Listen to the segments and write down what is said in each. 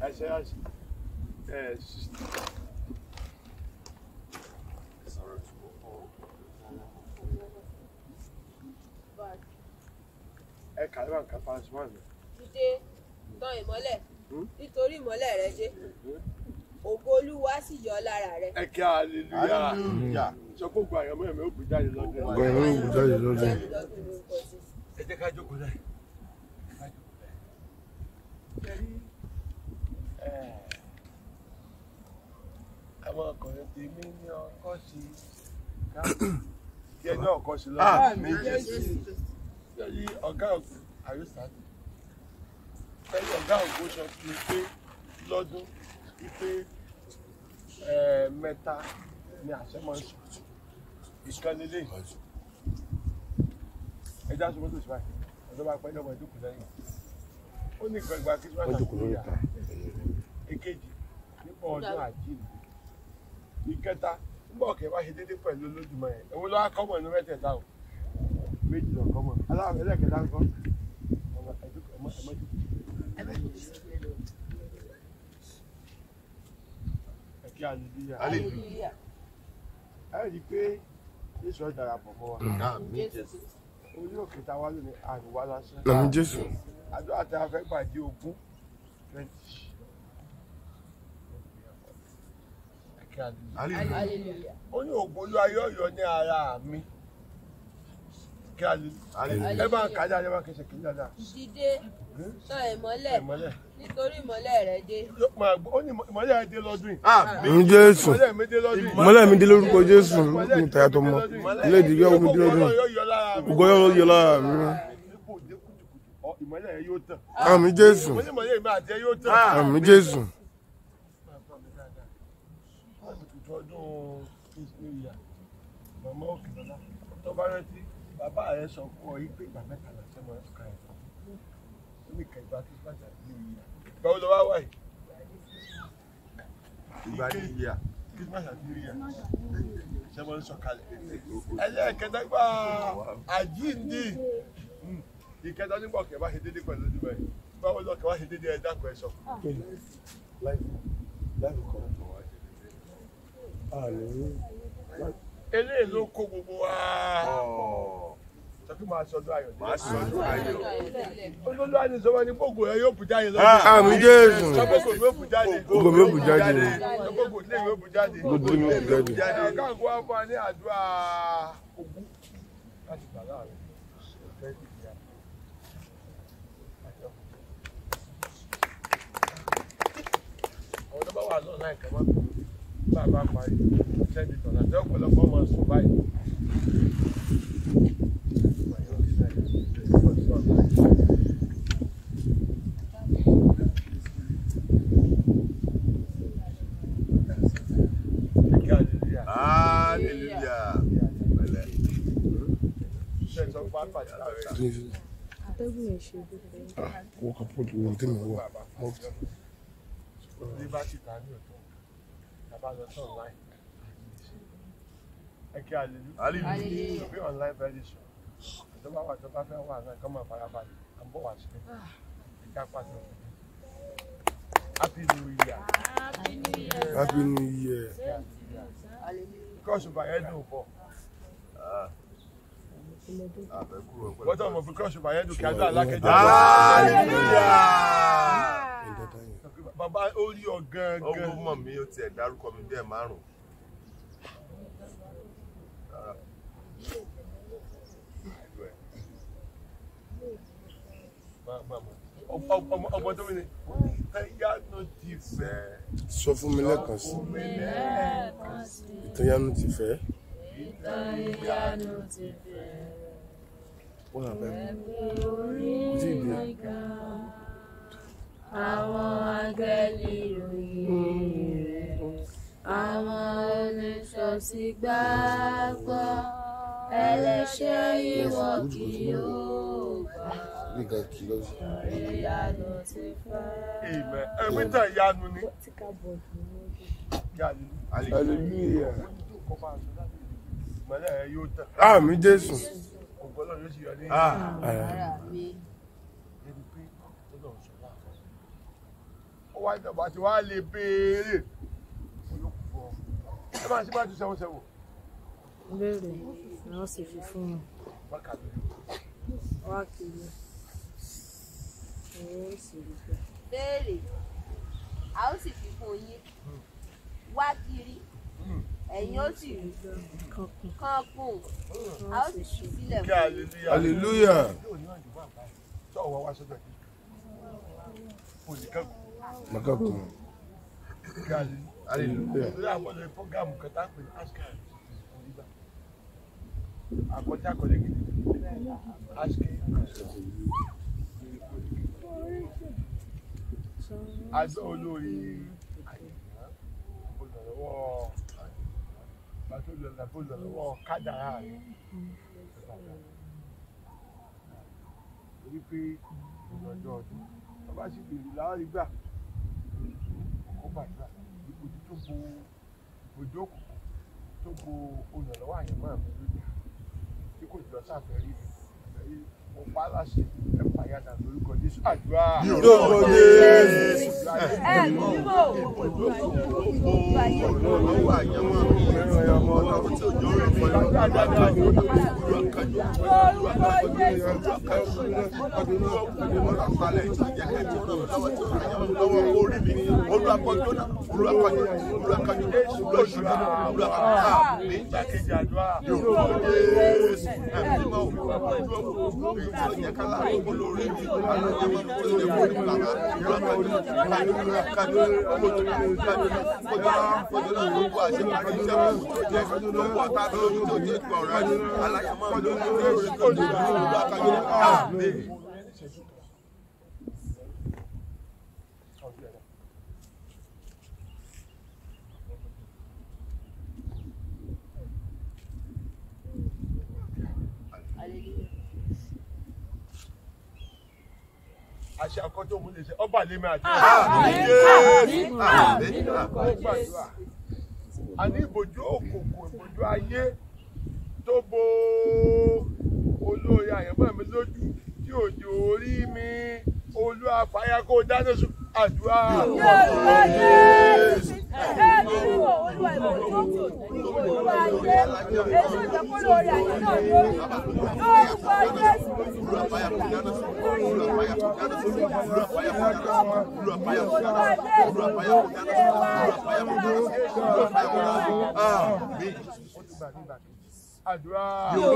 ẹsẹ̀ ẹsẹ̀ ẹ̀ ẹ kà ló wà nǹkan fáwọn ṣùgbọ́n mi. Dìde tan ìmọ́lẹ̀ nítorí ìmọ́lẹ̀ rẹ dé. Ògo Olúwa sì yọ lára rẹ. ẹ kí hallelujah sọ pé gbogbo àyànmọ́ ẹ̀mí ó gbé jáde lọ́dún ẹ̀. Ọgbà ẹ̀rọ ìwò jáde lọ́dún. Jáde lọ́dún lórúkọ Jésù. ẹ jẹ́ ká jókòó láì. àwọn ọkùnrin ti mí ní ọkọ sí kí ẹni ọkọ sí lọ́wọ́ yẹ́yí ọ̀gá ògùn àrísàdì ẹni ọ̀gá ògùn sọ fún mi pé lọ́dún wípé mẹ́ta ni àṣẹ máa ń sọ ìkànnì lè ẹja sọ mọ́tò síbáyì ọ̀dọ́ bá pẹ́ lọ́mọ ìdókòó lẹ́yìn ó ní ìgbà ìgbà kírísímà Wọ́n jókòó lórí ìta. èkejì nípa ọdún àjíǹde ìkẹta nígbà ọ̀kẹ́ wá ṣe déédéé pẹ̀lú olódùmọ̀ yẹn èwo ló wá kọ́mọ̀ inú mẹ́tẹ̀ẹ̀ta o méjì lọ kọ́mọ̀ aláwọ̀ ẹlẹ́kẹ̀ẹ́ta ń kọ́ ọmọ ẹ̀dúkọ̀ ọmọ ẹ̀mọ́jú. ẹ̀kí àlùbíyà Hallelujah. ẹ̀ rí i pé Jésù ọ̀ darapọ̀ mọ́ wa Jésù. orí òkè tá a wá lónìí àríwá lásán Àmì Jésù. àdúrà tí a fẹ́ gbà di ogún twenty. ẹ̀kí àlùbíyà Hallelujah. ó ní ògùn olúwa yóò yọ ní ara mi kí a lè ẹ máa kà dáadáa ẹ máa kẹsẹ̀ kí dáadáa Dìde tan ìmọ́lẹ̀ ìmọ́lẹ̀ nítorí ìmọ́lẹ̀ rẹ dé. Yóò máa gbọ́- ó ní ìmọ́lẹ̀ ẹ dé lọ́dún yìí Àmì Jésù. ìmọ́lẹ̀ mi dé lọ́dún yìí Mọ́lẹ̀ mi dé lórúkọ Jésù. Ní ìtayà tó mọ́. Ilé ìdílé ọmọ mi dé lọ́dún. Ògùn yóò yọ lára mi Ògo yóò yọ lára mi. Ipò dé kùtùkùtù ọ, ìmọ́lẹ̀ ẹ yóò tàn Àmì Jésù. mo ní ìmọ́lẹ̀ mi àti ẹ yóò tàn. Àmì Jésù. Máa gbọ́ mi dáadáa. Láti tuntun ọdún New Year, màmá òkè lọ́la tó bá rántí bàbá rẹ sọ fún ọ yí pé ìgbà mẹ́ta là ṣe máa ń ka ẹ̀ fún ó ní kẹgbà Christmas àti New Year. Ìgbà wo ló wá wáyé? Ìgbà ní ìyá. Christmas àti New Year ṣe máa ń sọ kalẹ̀. Ẹlẹ́ẹ̀kẹta gba àjíǹde. Hmm. Ìkẹta nígbà ọ̀kẹ́ bá ṣe dédé pẹ̀lú ojú bẹ́ẹ̀. Báwo lọ́kẹ́ wá ṣe dédé ẹ dákun ẹ sọ. Eléyìí ló kó gbogbo wa. Sọ pé máa sọdún ayọ̀ dé. Màá sọ ọdún ayọ̀. Olólù àti ìsọmọ ní gbogbo ẹ yóò bù jáde lọ́dún. Àmì Jésù. Sọ́gbogbo mi yóò bù jáde. Gbogbo mi yóò bù jáde. Sọ́gbogbo ilé mi yóò bù jáde. Gbogbo mi yóò bù jáde. Ọ̀gá àgọ́ wa fún wa ní àdúrà ogún láti gbà láàrin. Àwọn tó bá wà lọ́nà ìkà máa bẹ̀rẹ̀ bá a bá parí sẹ́ndì tọ̀nà tí ọ̀pọ̀lọpọ̀ máa sùn báyìí. Hallelujah. Pẹ̀lẹ́. atẹ́gùn yẹn ṣe gbogbo Wọ́n kà pọ̀ lórí tí mo wà. Liberty ta ní ọ̀tọ̀. Tàbá lọ sí online. Ẹ kí hallelujah. Hallelujah. To be online very soon. Tó bá wà tó bá fẹ́ wà náà kọ́ máa fara balẹ̀. À ń bọ̀ wá sílẹ̀. Ìjà pàṣẹ òfin. Happy New Year. Happy New Year. Kọ́ọ̀sì bàyẹ̀ dùn pọ̀. Àbẹ̀kúrò pẹ̀lú. Wọ́n tó mọ̀ fún kọ́ọ̀sì bàyẹ̀ dùn kí adó alákẹ́jọ́. Hallelujah. Bàbá ó rí ọ Ó gangan. mọ̀ mí ó tiẹ̀ dárúkọ mi bí ẹ̀ márùn-ún. Ọmọ tó mi ni. Ẹ̀yà ló ti fẹ́. Sọ fún mi lẹ́ẹ̀kan sí. Ìtọ́yánu ti fẹ́. Wọ́n àbẹ̀ mú. Kò tí ì dé. àwọn áńgẹ́lì ròyìn rẹ̀ àwọn olùṣọ́sí gbàgbọ́ ẹlẹ́ṣẹ̀ ìwọ kì yóò gbà Nígbà kí lọ sí. ìyanu ti fẹ́. Amen. Ẹgbẹ́ tẹ̀ yanu ni. Hallelujah. Ìmọ̀lẹ́ ẹ yóò tàn. Àmì Jésù. Ògbọ́n náà yóò sì yọ ní ara mi ẹni pé ó lọ sọ láàfọ̀. Ó wá ìjọba tí wàá lè béèrè ẹ máa ṣe bá ti sẹ́wọ́n sẹ́wọ́n. béèrè ni wọ́n sì fi fún un wá kiri owó sì rí pé béèrè a ó sì fi fún yín wá kiri ẹ̀yin ó sì rí kankun kán kùn a ó sì ṣí sílẹ̀ kí fún yín. hallelujah. hallelujah sọ wá wá sọ́dọ̀ yìí olùkẹ́kọ̀ọ́ makakun kí hallelujah. ìlú àwọn ọ̀dọ́ fọ́gàmù kan tá a pè ní askari onígbà àkọjá àkọlẹ̀ gidi askari àjọ olórí àyẹ̀wò olùrànlọ́wọ́ bàtò olùrànlọ́wọ́ kádàrá rẹ̀ torí pé ìrọ̀jọ́ ọdún bàbá sì bèrè láwọn rí gbà kó gbàdúrà ìbòjú tó bo ìbòjú òkùnkùn tó bo olùrànlọ́wọ́ àyẹ̀mọ́ àmì lójú tí kò jọ sáfẹ́ rí mi ẹ̀rí mo pa á láṣẹ ẹ̀ pàyàdà lórúkọ Jésù àdúrà. lórúkọ Jésù. ẹ bímọ Olówó àyẹ̀wò àmì ọlọ́run tí òjò rẹ̀ fọ́ lọ́wọ́ dáadáa ní olúwa kájú olúwa kájú olúwa palẹ̀ tí ìjẹ́ kẹ́kẹ́ lọ́wọ́ tí ó ràn yẹn lọ́wọ́ orí mi olúwa kọjú náà olúwa kọjú olúwa kájú olúwa ṣùgbọ́n olúwa kájú àmì ìgbàkejì àdúrà. yorùbá jésù ẹ̀mí máa wù wá ojú ọkọ̀ èyí tí ó yẹ ká láàrin olórí mi alóye máa tó yẹ kó ní bàbá olúwa kájú kájú kájú kojú kájú kojú kojú náà ló wà ṣe máa rí iṣẹ́ kù tó jẹ́ ló wà tá a lójú tó jẹ́ gbọ̀ rẹ̀ aláya máa lójú tó jẹ́ kojú olúwa kájú àmì. àṣẹ àkọ́tọ̀ òun lè ṣe ọba lèmi àti àmì jésù àmì àmì. gbàdúrà àní ìbòjú òkùnkùn ìbòjú ayé tó bo olórí àyànmọ́ mi lójú tí òjò orí mi olú àfàyà kó dáná sun àdúrà. àdúrà.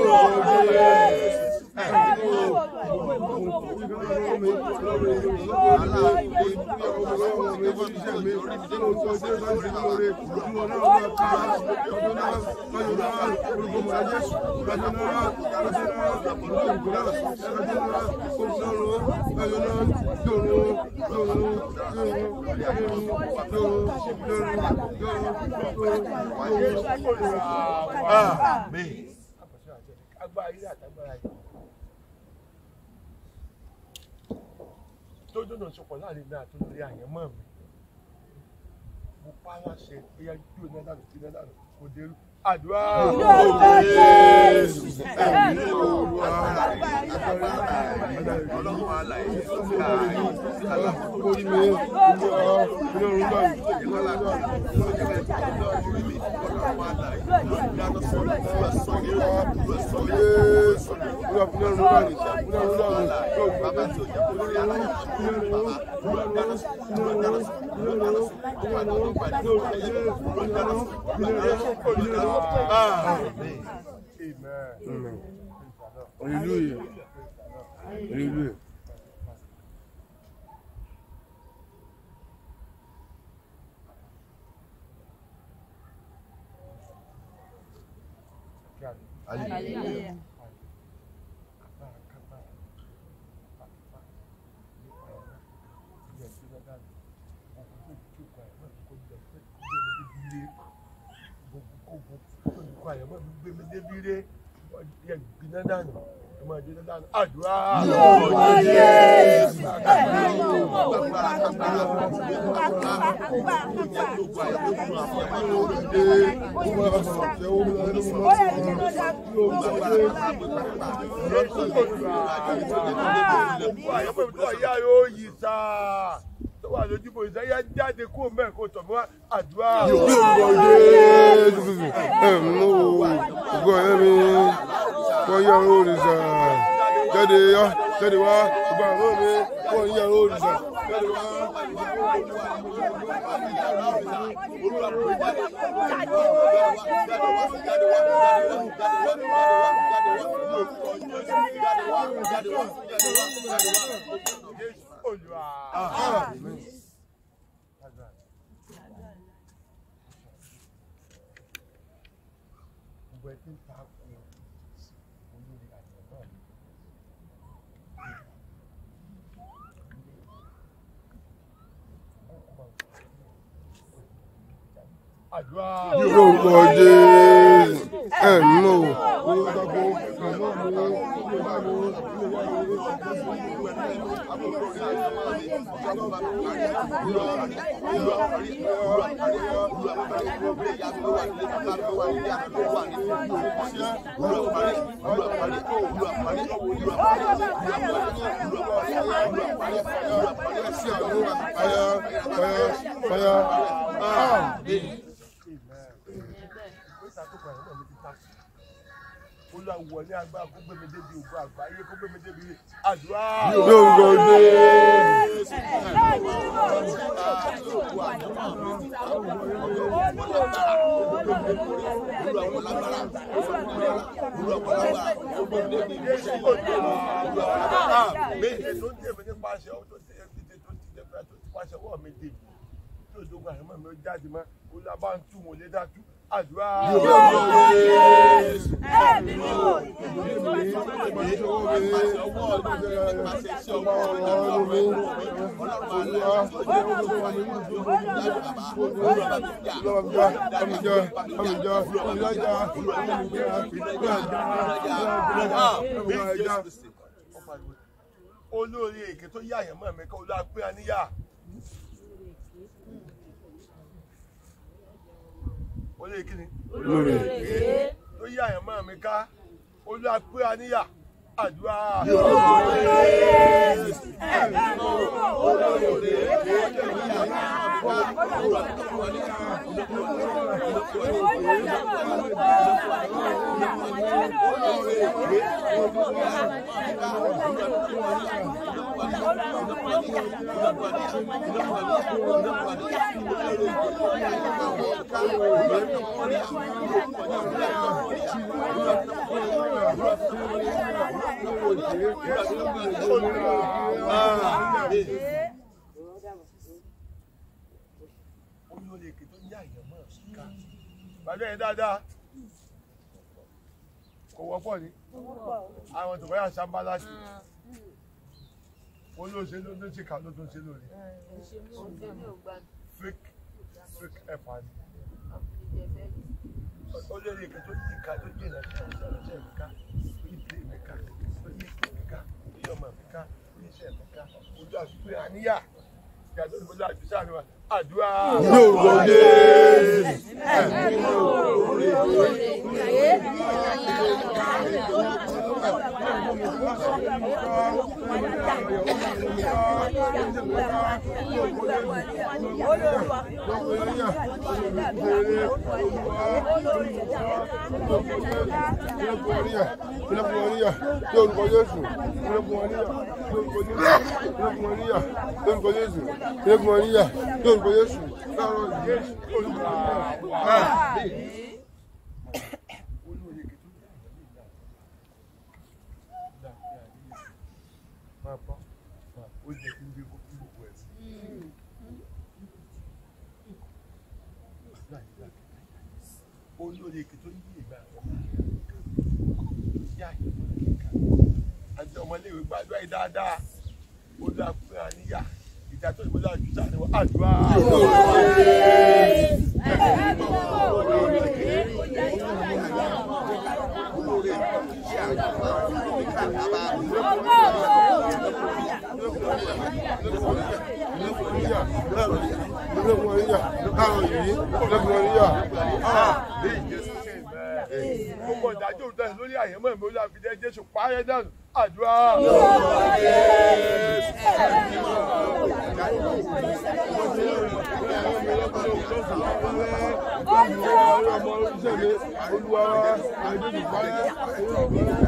Àmín. agbára ilé àtàgbára yìí tó dùnà sọpọ̀ láàrin náà tó lórí àyẹ̀mọ́ mi mo pa á láṣẹ bóyá jó iná dànù tí iná dànù kò dé àdúrà. Ọlọ́run alàyè ààyè Àmín. Amen. hallelujah hallelujah. Hallelujah. Àyẹ̀wò ìtọ́ ìyá yóò yí sáà tó wà lójú ìbò ìdáyà jáde kó mẹ́ẹ̀ kó tọ̀ mí wá àdúrà. Ní orúkọ Jésù Kristi. Ẹ̀mí o. Ògo ẹ̀mí. Wọ́n yẹ òrìṣà. Jáde yá. Jáde wá. Ògo àwọn mi. Wọ́n yẹ òrìṣà. Jáde wá. Olúwa. Àmín. Gbogbo ẹ ti ń ta kú olórí àjọ náà. Àdúrà. Ní orúkọ Jésù. Ẹ̀mí o. Orúkọ Jésù. Ẹ̀mí o. Fire, fire, fire. Àmín. Ìgbésà tó kọ̀ ẹ̀rọ mi ti ta sí. Olúwa wọlé agbára kó gbé mi débi ògbó àgbáyé kó gbé mi débi àdúrà. Ní orúkọ Jésù. méje tó ń tẹ̀mí nípasẹ̀ ọwọ́ tó ti ẹbí tó ti tẹ̀fẹ́ tó ti pàṣẹ ọwọ́ mi dé tí òjòògùn àyẹ̀mọ́ mi ó jáde mọ́ olúwa bá ń tú wọn lé dájú àdúrà. olórí èké tó yá àyẹ̀mọ́ mi kọ́ olúwa pé a níyà. olórí kí ni Olórí èké tó yá àyẹ̀mọ́ mi ká olúwa pé a níyà àdúrà. olórí èké tó yá àyẹ̀mọ́ mi ká bàbá yẹn dáadáa kò wọ́pọ̀ ni àwọn tó bá yà sábà láti olóṣèlú ló ti kà ló tó ń ṣe lórí fake fake ẹ̀fà ni olórí èké tó yí ká tó jìnà sí ọ̀sẹ̀ mi ká tó yí pé mi ká tó yí pé mi ká tó yí ọmọ mi ká tó yí iṣẹ́ mi ká ojú àfikún àníyà ìyàtọ̀ ìbọ̀lá àjùsá ni wa àdúrà. Ní orúkọ Jésù. olórí èké tó yí àyẹ̀mọ́ mi ká máa bọ́ ó jẹ́ kí n gbé kó gbogbo ẹ̀ sí. olórí èké tó yí ìgbà yá ìgbà àti ọmọléèwé gbàdúrà yìí dáadáa olú àpẹẹrẹ àníyá ìjà tó ìbọlá àjùsà ni wọn àdúrà. gbogbo ìdájọ́ òun tẹ̀sán lórí àyẹ̀mọ́ ìmọ̀ olú àfidẹ́ jésù pààyẹ dànù àdúrà. Ní ọmọ oníṣẹ́ mi olúwa ẹ̀dùn ìpáyà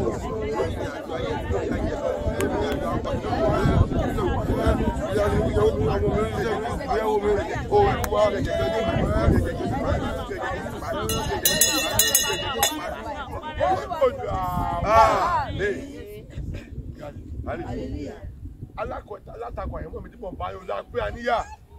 alátakọ̀ àyẹ̀mọ́ mi tí mo bá yọ la pé àníyà.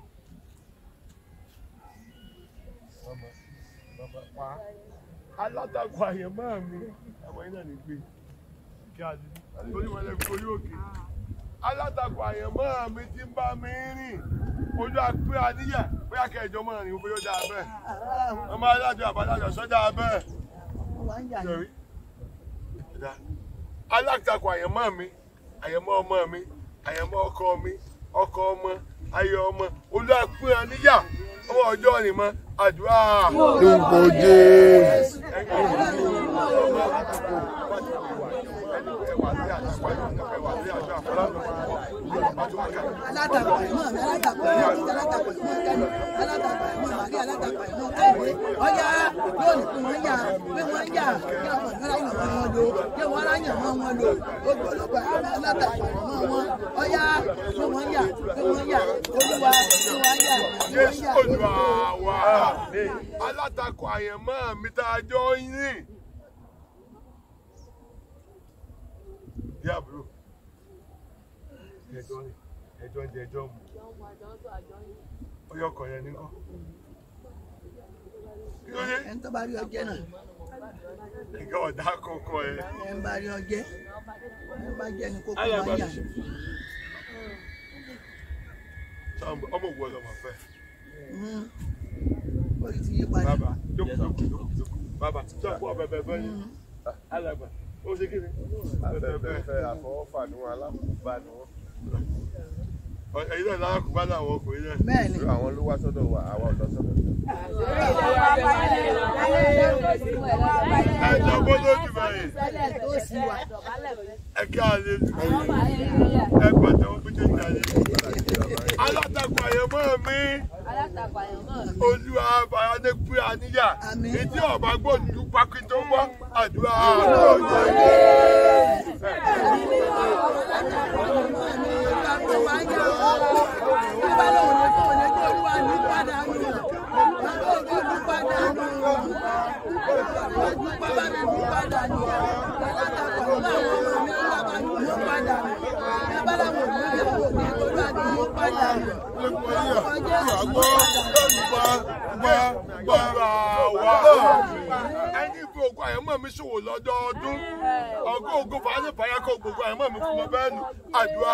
alátakọ̀ àyẹ̀mọ́ mi àwọn iná ní gbé kí a di torí wọn lẹ́bi orí òkè alátakọ̀ àyẹ̀mọ́ mi tí ń bá mi rìn ojú àpé àníyà bóyá kẹjọ mọ́ rìn bóyá ó dáa bẹ́ẹ̀ ọmọ alájọ àbájájọ sọ́jà bẹ́ẹ̀ sọ̀rí alátakọ̀ àyẹ̀mọ́ mi àyẹ̀mọ́ ọmọ mi àyẹ̀mọ́ ọkọ mi ọkọ ọmọ ayọ̀ ọmọ olú àpé àníyà ọmọ ọjọ́ ni mọ́ àdúrà. lórúkọ jésù alátakọ̀ ìmọ̀ mi alátakọ̀ ìmọ̀ mi alátakọ̀ ìmọ̀ kẹ́mi alátakọ̀ ìmọ̀ màrí alátakọ̀ ìmọ̀ kẹ́mi ọjà yóò ní pé wọ́n yà pé wọ́n yà kí ọmọ ìgbàlá yàn mọ́ wọn lò kí wọ́n ráyàn mọ́ wọn lò gbogbo olùkọ́ alátakọ̀ ìmọ̀ wọn ọjà pé wọ́n yà pé wọ́n yà olúwa pé wọ́n yà pé wọ́n Jésù yà Olúwa wa alátakọ̀ àyẹ̀mọ́ mi tá a jọ ń rìn. Bí àbúrò ẹjọ́ rìn ẹjọ́ ń jẹ ẹjọ́ mu ọyọ ọkọ̀ yẹn nìkan. Kí ló dé? ẹni tó bá rí ọjẹ́ náà Nǹkan ọ̀dà kọ̀ọ̀kan ẹ̀. ẹni bá rí ọjẹ́ ẹni bá jẹ́ ni kókó Alàgbà wọ́n yà Ṣáà ọmọ òwú ọlọ́mọ fẹ́. ó ti yí padà Bàbá jókòó jókòó jókòó jókòó. Bàbá ṣáà fún ọbẹ̀ bẹ̀ bẹ́ẹ̀ ni. Alàgbà ó ṣe kí ni? afẹ́fẹ́ àfọwọ́fà ni wọn alákòóbá ni wọn Ẹ̀yin náà lára kò bá láwọn ọkùnrin náà. bẹ́ẹ̀ ni àwọn ló wá sọ́dọ̀ wa àwa ò lọ sọ́dọ̀ wọn. Ẹ̀jọ̀ gbọ́dọ̀ jù báyìí. tó sì wà Ẹ kí a lè ẹ pàtẹ́ wọn pété ní ayé. Alátakò àyẹ̀mọ́ mi, olúwa Fayadé pé àníyà. Àmín. Ìdí ọ̀bá gbòdú pákí tó gbọ́ àdúrà. Ẹni fi ògùn àyẹ̀mọ́ mi ṣòwò lọ́dọọdún. Ọgọ́ ògùn fàájì fàyà kọ gbogbo àyẹ̀mọ́ mi fún mi bẹ́ẹ̀ nù. Àdúrà.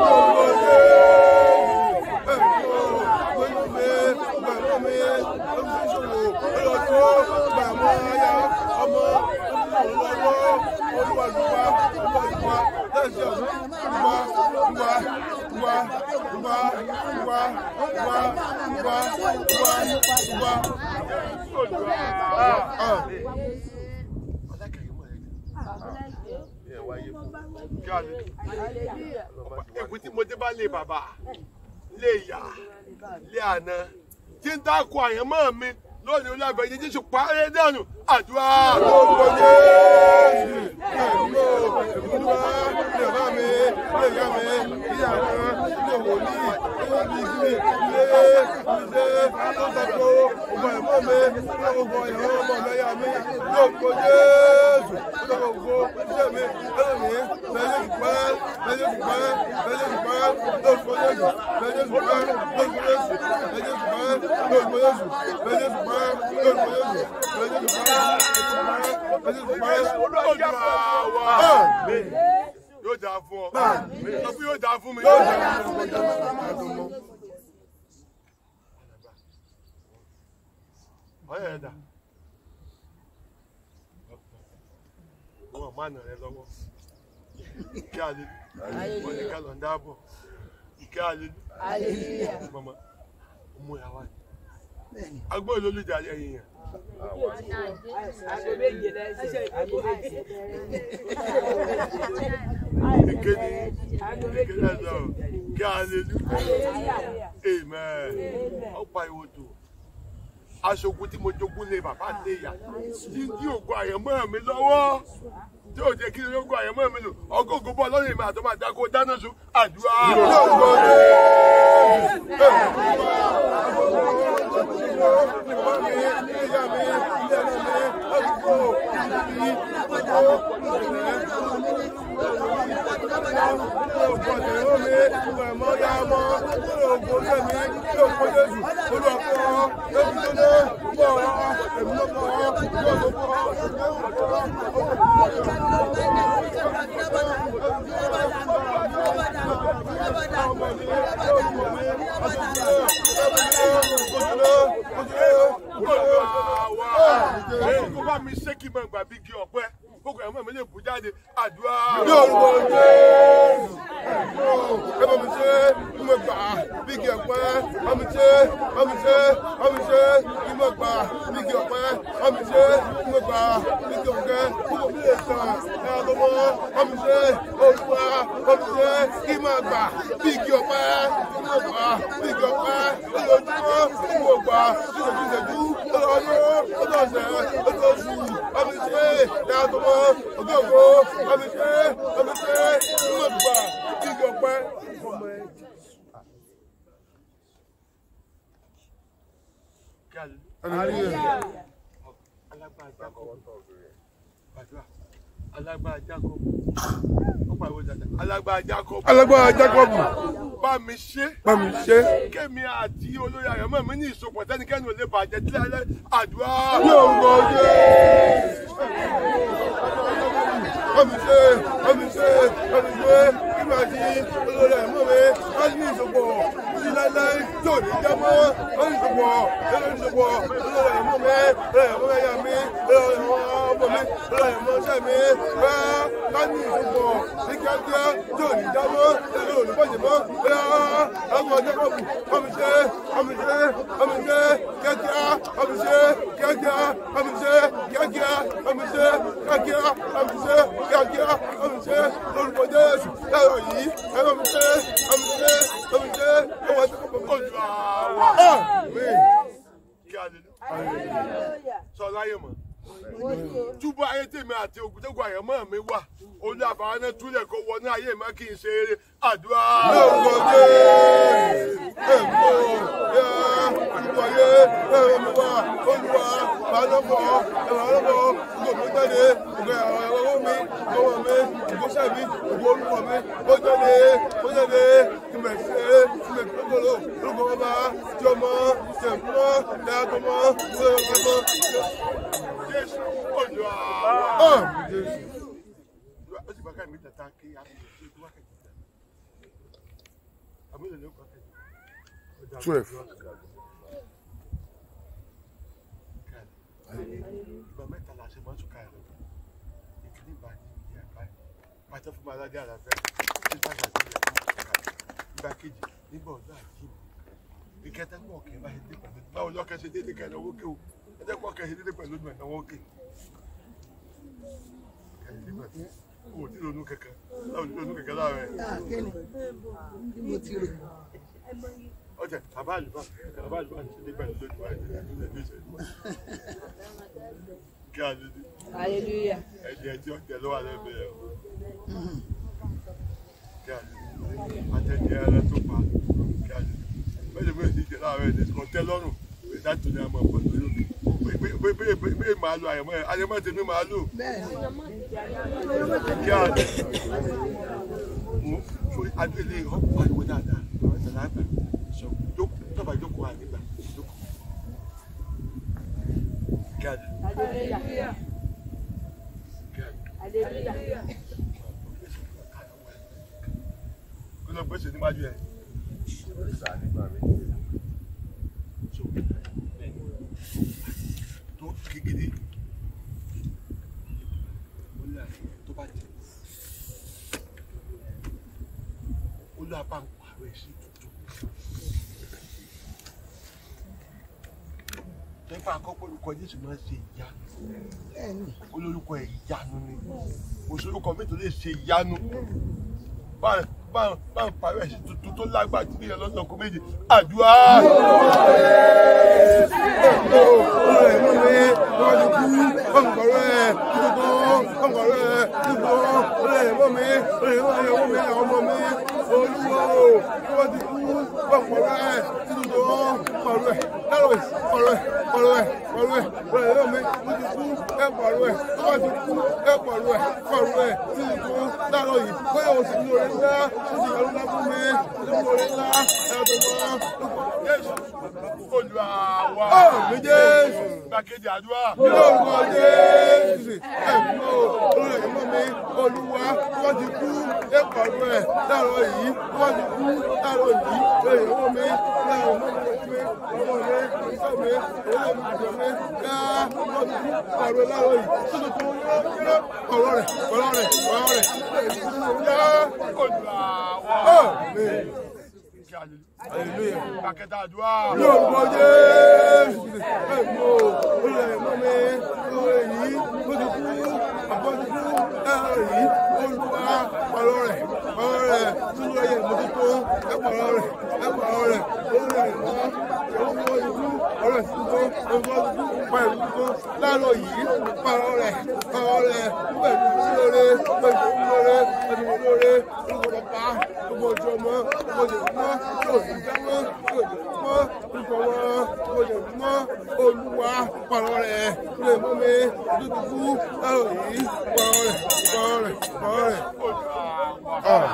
Èkú tí mo dé bá lé bàbá, lé ìyá, lé àná, tí ń dákun àyànmọ́ mi lónìí olúwàbẹ̀ yìí jésù parẹ́ dànù àdúrà. Lórúkọ Jésù. Ẹ̀mí o, olúwa, ilé bàbá mi, ilé ìyá mi, ilé àná, ilé wòlíì, ilé bíbí, ilé ilé tó tako ọmọ ẹ̀mọ́ mi, ilé gbogbo ìyàwó ọmọ ọ̀lẹ́yà mi, lórúkọ Jésù. Ilé gbogbo ilé mi, ilé mi, lẹ́yìn ìpẹ́, lẹ́yìn ìpẹ́, lẹ́yìn ìpẹ́, lórúkọ Jésù, lẹ́yìn ìpẹ́, lórúkọ Jésù, lẹ́yìn ìpẹ́, lórúkọ Jésù, lẹ́yìn ìpẹ́, lórúkọ Jésù, lẹ́yìn ìpẹ́, lẹ́yìn ìpẹ́, olúwa wa. Yóò dáa fún ọ. Sọ fún yóò dáa fún mi. Yóò dáa fún mi. Ọ̀yẹ̀ ẹ̀dá. Wọ́n máa nà rẹ lọ́wọ́. Ìkẹ́ àlè. Wọ́n ní ká lọ ń dáàbọ̀. Ìkẹ́ àlè. Mama, mú ẹ wá. Agbóhùn ló lè jà ẹ̀yìn yẹn. Ìkéde ìkéde ẹ̀dọ̀ kí hallelujah amen. Ó pa ìwò tó. aṣogun tí mo jogún lé bàbá lé ìyá tí ń dí ògùn àyẹ̀mọ́ mi lọ́wọ́ tí ò jẹ́ kí ni ògùn àyẹ̀mọ́ mi lò ọgọ́gọ́ bọ́ lọ́rùn ìmọ̀ àtọ́mọ̀ àdáko dáná sun àdúrà. Kó bá mi ṣé kí n máa gbà bí igi ọ̀pẹ, gbogbo ẹ̀mọ́ mi lè bù jáde, àdúrà. Yorùbá Jésù. Ẹ bá mi ṣe kí mo gbà bí igi ọ̀pẹ. Bá mi ṣe, bá mi ṣe, bá mi ṣe kí mo gbà bí igi ọ̀pẹ. Bá mi ṣe kí mo gbà bí igi ọ̀pẹ. Gbogbo mi lè tàn ẹ lọ́wọ́. Bá mi ṣe olúwa. Bá mi ṣe kí mo gbà bí igi ọ̀pẹ. Kí mo gbà bí igi ọ̀pẹ. Lójoojúmọ́ kí mo gbà bí ìṣẹ́jú ọlọ́dún ọlọ́sẹ̀ ọlọ́sù. Bá mi ṣe ẹ lọ́wọ́. Ògbógbó bá mi ṣe bá mi ṣe kí mo gbà bí igi ọ̀pẹ. Hallelujah. Alágbára Jacob. Ó pariwo dáadáa. Alágbára Jacob. Alágbára Jacob. Bá mi ṣe. Bá mi ṣe. Kémi àti olórí àyànmọ́ mi ní ìsopọ̀ tẹ́nikẹ́ni ò lè bàjẹ́ tí láyé àdúrà. Yorùbá Jésù. Bá mi ṣe, bá mi ṣe, bá mi ṣe, kí màá di olórí ẹ̀mọ́ mi, wá ní ìsopọ̀, ní láíláí tí ò ní já mọ́, wá ní ìsopọ̀, lórí ìsopọ̀, olórí ẹ̀mọ́ mi, olórí ẹ̀mọ́ ẹ̀yà mi, olórí ẹ̀mọ́ ọmọ mi, olórí ẹ̀mọ́ ọṣẹ́ mi, wá wá ní ìsopọ̀, ní kíákíá tí ò ní já mọ́, lórí olùbọ̀jẹ̀ mọ́, bóyá àwọn ọjọ́ kọ̀ọ̀bù, bá mi ṣe, bá mi ṣe, bá mi ṣe, kíákíá, bá mi ṣe, kíákíá, bá mi ṣe, kíákíá, bá mi ṣe, kíákíá, bá mi ṣe, kíákíá, bá mi ṣe, lórúkọ Jésù, ẹ̀rọ yìí, ẹ bá mi ṣe, bá mi ṣe, bá mi ṣe, ọwọ́ ẹ̀ṣẹ̀ kọ̀ọ̀kan kọ̀ jù àwọn. Àmín. Kí hallelujah. Sọ láyé mọ̀. Túbọ̀ ayé tèmi àti ògùntẹ́gùn àyànmọ́ mi wà. Olú àbáwọn náà túlẹ̀ kó wọnú ayé mi kí n ṣe eré àdúrà. Lórúkọ Jésù, ẹ̀mọ́, yá, ìwọ̀yé, ẹ̀rọ mi wá, olúwa, bàálọ́pọ̀, ẹ̀rọ ọlọ́pọ̀, gbogbo mi jáde, gbogbo ẹ̀rọ ọwọ́ mi, ọwọ́ mi, ìgbésẹ̀ mi, gbogbo orúkọ mi, ó jáde, ó jáde, kí mẹ̀ ṣe, kí mẹ̀ gbogbo orúkọ bàbá, tí ọmọ, tí ẹ̀mọ́, tí àtọmọ, tí ọmọ, Jésù olú ọ̀, àwọn. Jésù. Ó sì bá ká mi tata kí a fi ṣe tó wákàtí. Àmì ìlú kan kẹ́kẹ́. Twelve. Ìgbà mẹ́ta la ṣe máa ń túká ẹ̀rọ. Ìkíní ìgbà ní ìyá àbáyé. Pàtẹ́ fún Aládé Àlàfẹ́. Tí bá ṣàtì ìyá kan túká ẹ̀rọ. Ìgbà kejì nígbà ọ̀dọ́ àjí mi. Ìkẹta gbọ́ ọ̀kẹ́ bá ṣe dé pẹ̀lú. Báwo lọ́kẹ́ ṣe dédé kẹ́ lọ́wọ́ ké o? Ẹ jẹ́ kó ọ̀kẹ́ ṣe dédé pẹ̀lú ìgbà náwó ké. Kẹ́yìn nígbà tí o ò tí ronú kẹ̀kẹ́. Láwọn ò tí ronú kẹ̀kẹ́ láàárẹ̀. kíni bí mo ti rò ọjà bàbá àlùbá bàbá àlùbá ní ṣe pẹ̀lú lójú wa ẹ̀jẹ̀ ní ẹ̀jẹ̀ ìṣẹ̀lú kí a lè ní hallelujah ẹ̀jẹ̀ tí ọ̀jẹ̀ ló wà lẹ́bẹ̀ẹ́ o kí a lè ní àtẹ̀jẹ̀ ẹran tó pa kí a lè ní bẹ́ẹ̀ ni ní ìjẹ́ láàárọ̀ ẹ̀jẹ̀ kan tẹ́ lọ́rùn pé dájú ni a máa pọ̀ lórí òkè bẹ́ẹ̀ máa lo àyẹ̀mọ́ ẹ̀ àyẹ̀mọ́ tèmi máa lò bẹ́ẹ̀ ni kí a lè mú fún adélé ọ̀pọ̀ àìwọ́ dáadáa àwọn ìṣẹ̀lẹ̀ àgbà sọ jókòó tọ́ba jókòó àgbà jókòó kí a lè hallelujah kí a lè. hallelujah kí ló gbèsè níwájú ẹ. tó kékeré ó lé àyè tó bá jẹ ó lé apá ń pààrọ̀ ẹ̀ sí tuntun. nípa àkọ́kọ́ olùkọ́ Jésù máa ń ṣe ìyanu bẹ́ẹ̀ ni olórúkọ ẹ̀ ìyanu ni òṣèlúkọ mi tó lè ṣe ìyanu bá bá bá ń parí ẹ̀sìn tuntun tó lágbàá tí bí ẹ lọ́sọ̀ kó méje àdúrà. o olùrẹ̀ mọ́ mi wọ́n ti kú ọ̀nkọ̀rọ̀ ẹ̀ títò ọ̀nkọ̀rọ̀ ẹ̀ títò olùrẹ̀ mọ́ mi olùrẹ̀ mọ́ mi ọmọ mi àwọn ọmọ mi olúwo wọ́n ti kú ọ̀nkọ̀rọ̀ ẹ̀ títò ọ̀nkọ̀rọ̀ ẹ̀ lálọ́ ọ̀rọ̀ ẹ̀ ọ̀rọ̀ ẹ̀ ọ̀rọ̀ ẹ̀ olùrẹ̀ mọ́ mi wọ́n ti kú ẹ̀kọ̀rọ̀ ẹ̀ wọ́n ti kú ẹ̀kọ̀rọ̀ ẹ̀ ọ̀rọ̀ ẹ̀ títò lálọ́ yìí bóyá o sì ní orí ńlá o sì yọrù ńlá fún mi o sì ní orí ńlá ẹ̀ tó mọ́ Jésù Olúwa wa. Àmín Jésù. Gbàkejì àdúrà. ní orúkọ jésù ẹ̀mọ́ olórí ẹ̀mọ́ mi olúwa wọ́n ti kú ẹ̀kọ́ rẹ̀ láàárọ̀ yìí wọ́n ti kú láàárọ̀ yìí lórí ẹ̀mọ́ mi láàárọ̀ mọ́ mi ọmọ mi ìṣọ́ mi olórí mi àjọ mi ká wọ́n ti kú láàárọ̀ láàárọ̀ yìí tó tó tó yọ ọ̀rọ̀ rẹ̀ ọ̀rọ̀ rẹ̀ ọ̀rọ̀ rẹ̀ yá Olúwa wa. àmín Kí hallelujah. hallelujah. Gbàkejì àdúrà. ní orúkọ jésù ẹ̀mọ́ olórí ẹ̀mọ́ mi olórí yìí ó ti kú àbọ̀dúkú ẹ̀rọ yìí olùwà ọ̀rọ̀ rẹ̀ ọ̀rọ̀ rẹ̀ sínú ẹ̀yẹ ìmọ̀tótó ẹ̀pọ̀ ọ̀rọ̀ rẹ̀ ẹ̀pọ̀ ọ̀rọ̀ rẹ̀ olórí ẹ̀mọ́ olùwà ìlú ọ̀rọ̀ ìsìnkú olùwà ìlú pẹ̀lú ìlú láàárọ̀ yìí ọ̀rọ̀ rẹ̀ ọ̀rọ̀ rẹ̀ pẹ̀lú lóore pẹ̀lú lóore pẹ̀lú lóore olùkọ́ bàbá gbogbo ojú ọmọ gbogbo ojú ọmọ yóò ní jámọ́ yóò ní mọ́ orúkọ wọn gbogbo ojú ọmọ olúwa pàrọ̀ rẹ̀ lè mọ́ mi dúdú láàárọ̀ yìí pàrọ̀ rẹ̀ pàrọ̀ rẹ̀ pàrọ̀ rẹ̀. Ah.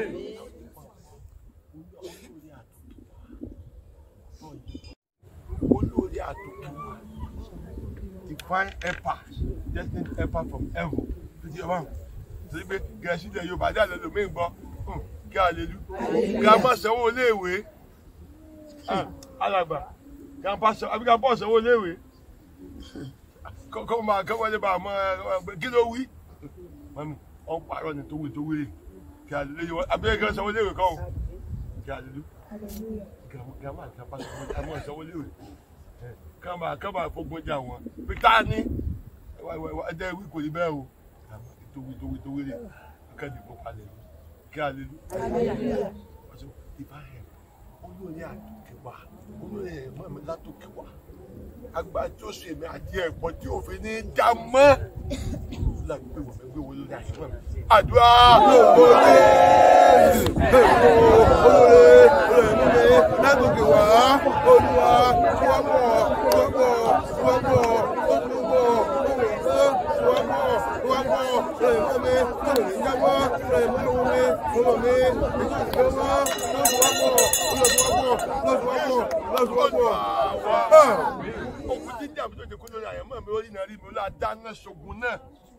olórí àtòkè divine helper destined helper from heaven tó di ọba torí pé gẹ̀ẹ́sì ilẹ̀ yorùbá dé àlẹ́ lòmíì gbọ́ hùn, kí alelu grandpa sanwó iléèwé Ah, alàgbà grandpa sanwó àbí grandpa sanwó iléèwé kọ́ máa kọ́ wọlé bá a mọ ẹ kí ló wí mọ́mí ọ̀n pààrọ̀ ni tó wí tó wí rè kí alelu abẹ́rẹ́ kan sanwó iléèwé kan o kí alelu grandma àti grandpa sanwó grandpa sanwó iléèwé kama kama fogun jà wọn pété ní ẹdẹ wí kò ní bẹ́ẹ̀ o àmọ́ tó wí tó wí tó wí rè kẹ́ni kó palẹ̀ lọ kí a lè lu. ọ̀sẹ̀ ìbáyẹ̀ olórí àtòkè wa olórí ẹ̀mọ́ mi látòkè wa agbá tí ó ṣe èmi àti ẹ̀pọ̀ tí òfin ní í já mọ́ láti gbé wọ́n gbé wọ́n lórí àyẹ̀wò mi. àdúrà olóore olóore olóore látòkè wá olúwa wọ́pọ̀ wọ́pọ̀ wọ́pọ̀ olúbọ̀ wọ́pọ̀ wọ́pọ̀ olóore mi olóore jábọ́ olóore mi olóore mi ìjọba lọ́sọ̀wọ́pọ̀ lọ́sọ̀wọ́pọ̀ lọ́sọ̀wọ́pọ̀ lọ́sọ̀wọ́pọ̀. òkú tí ń jà mí tó ti kú lórí àyẹ̀mọ́ mi ó rí náà rí mi ó lá dáná ṣogun náà.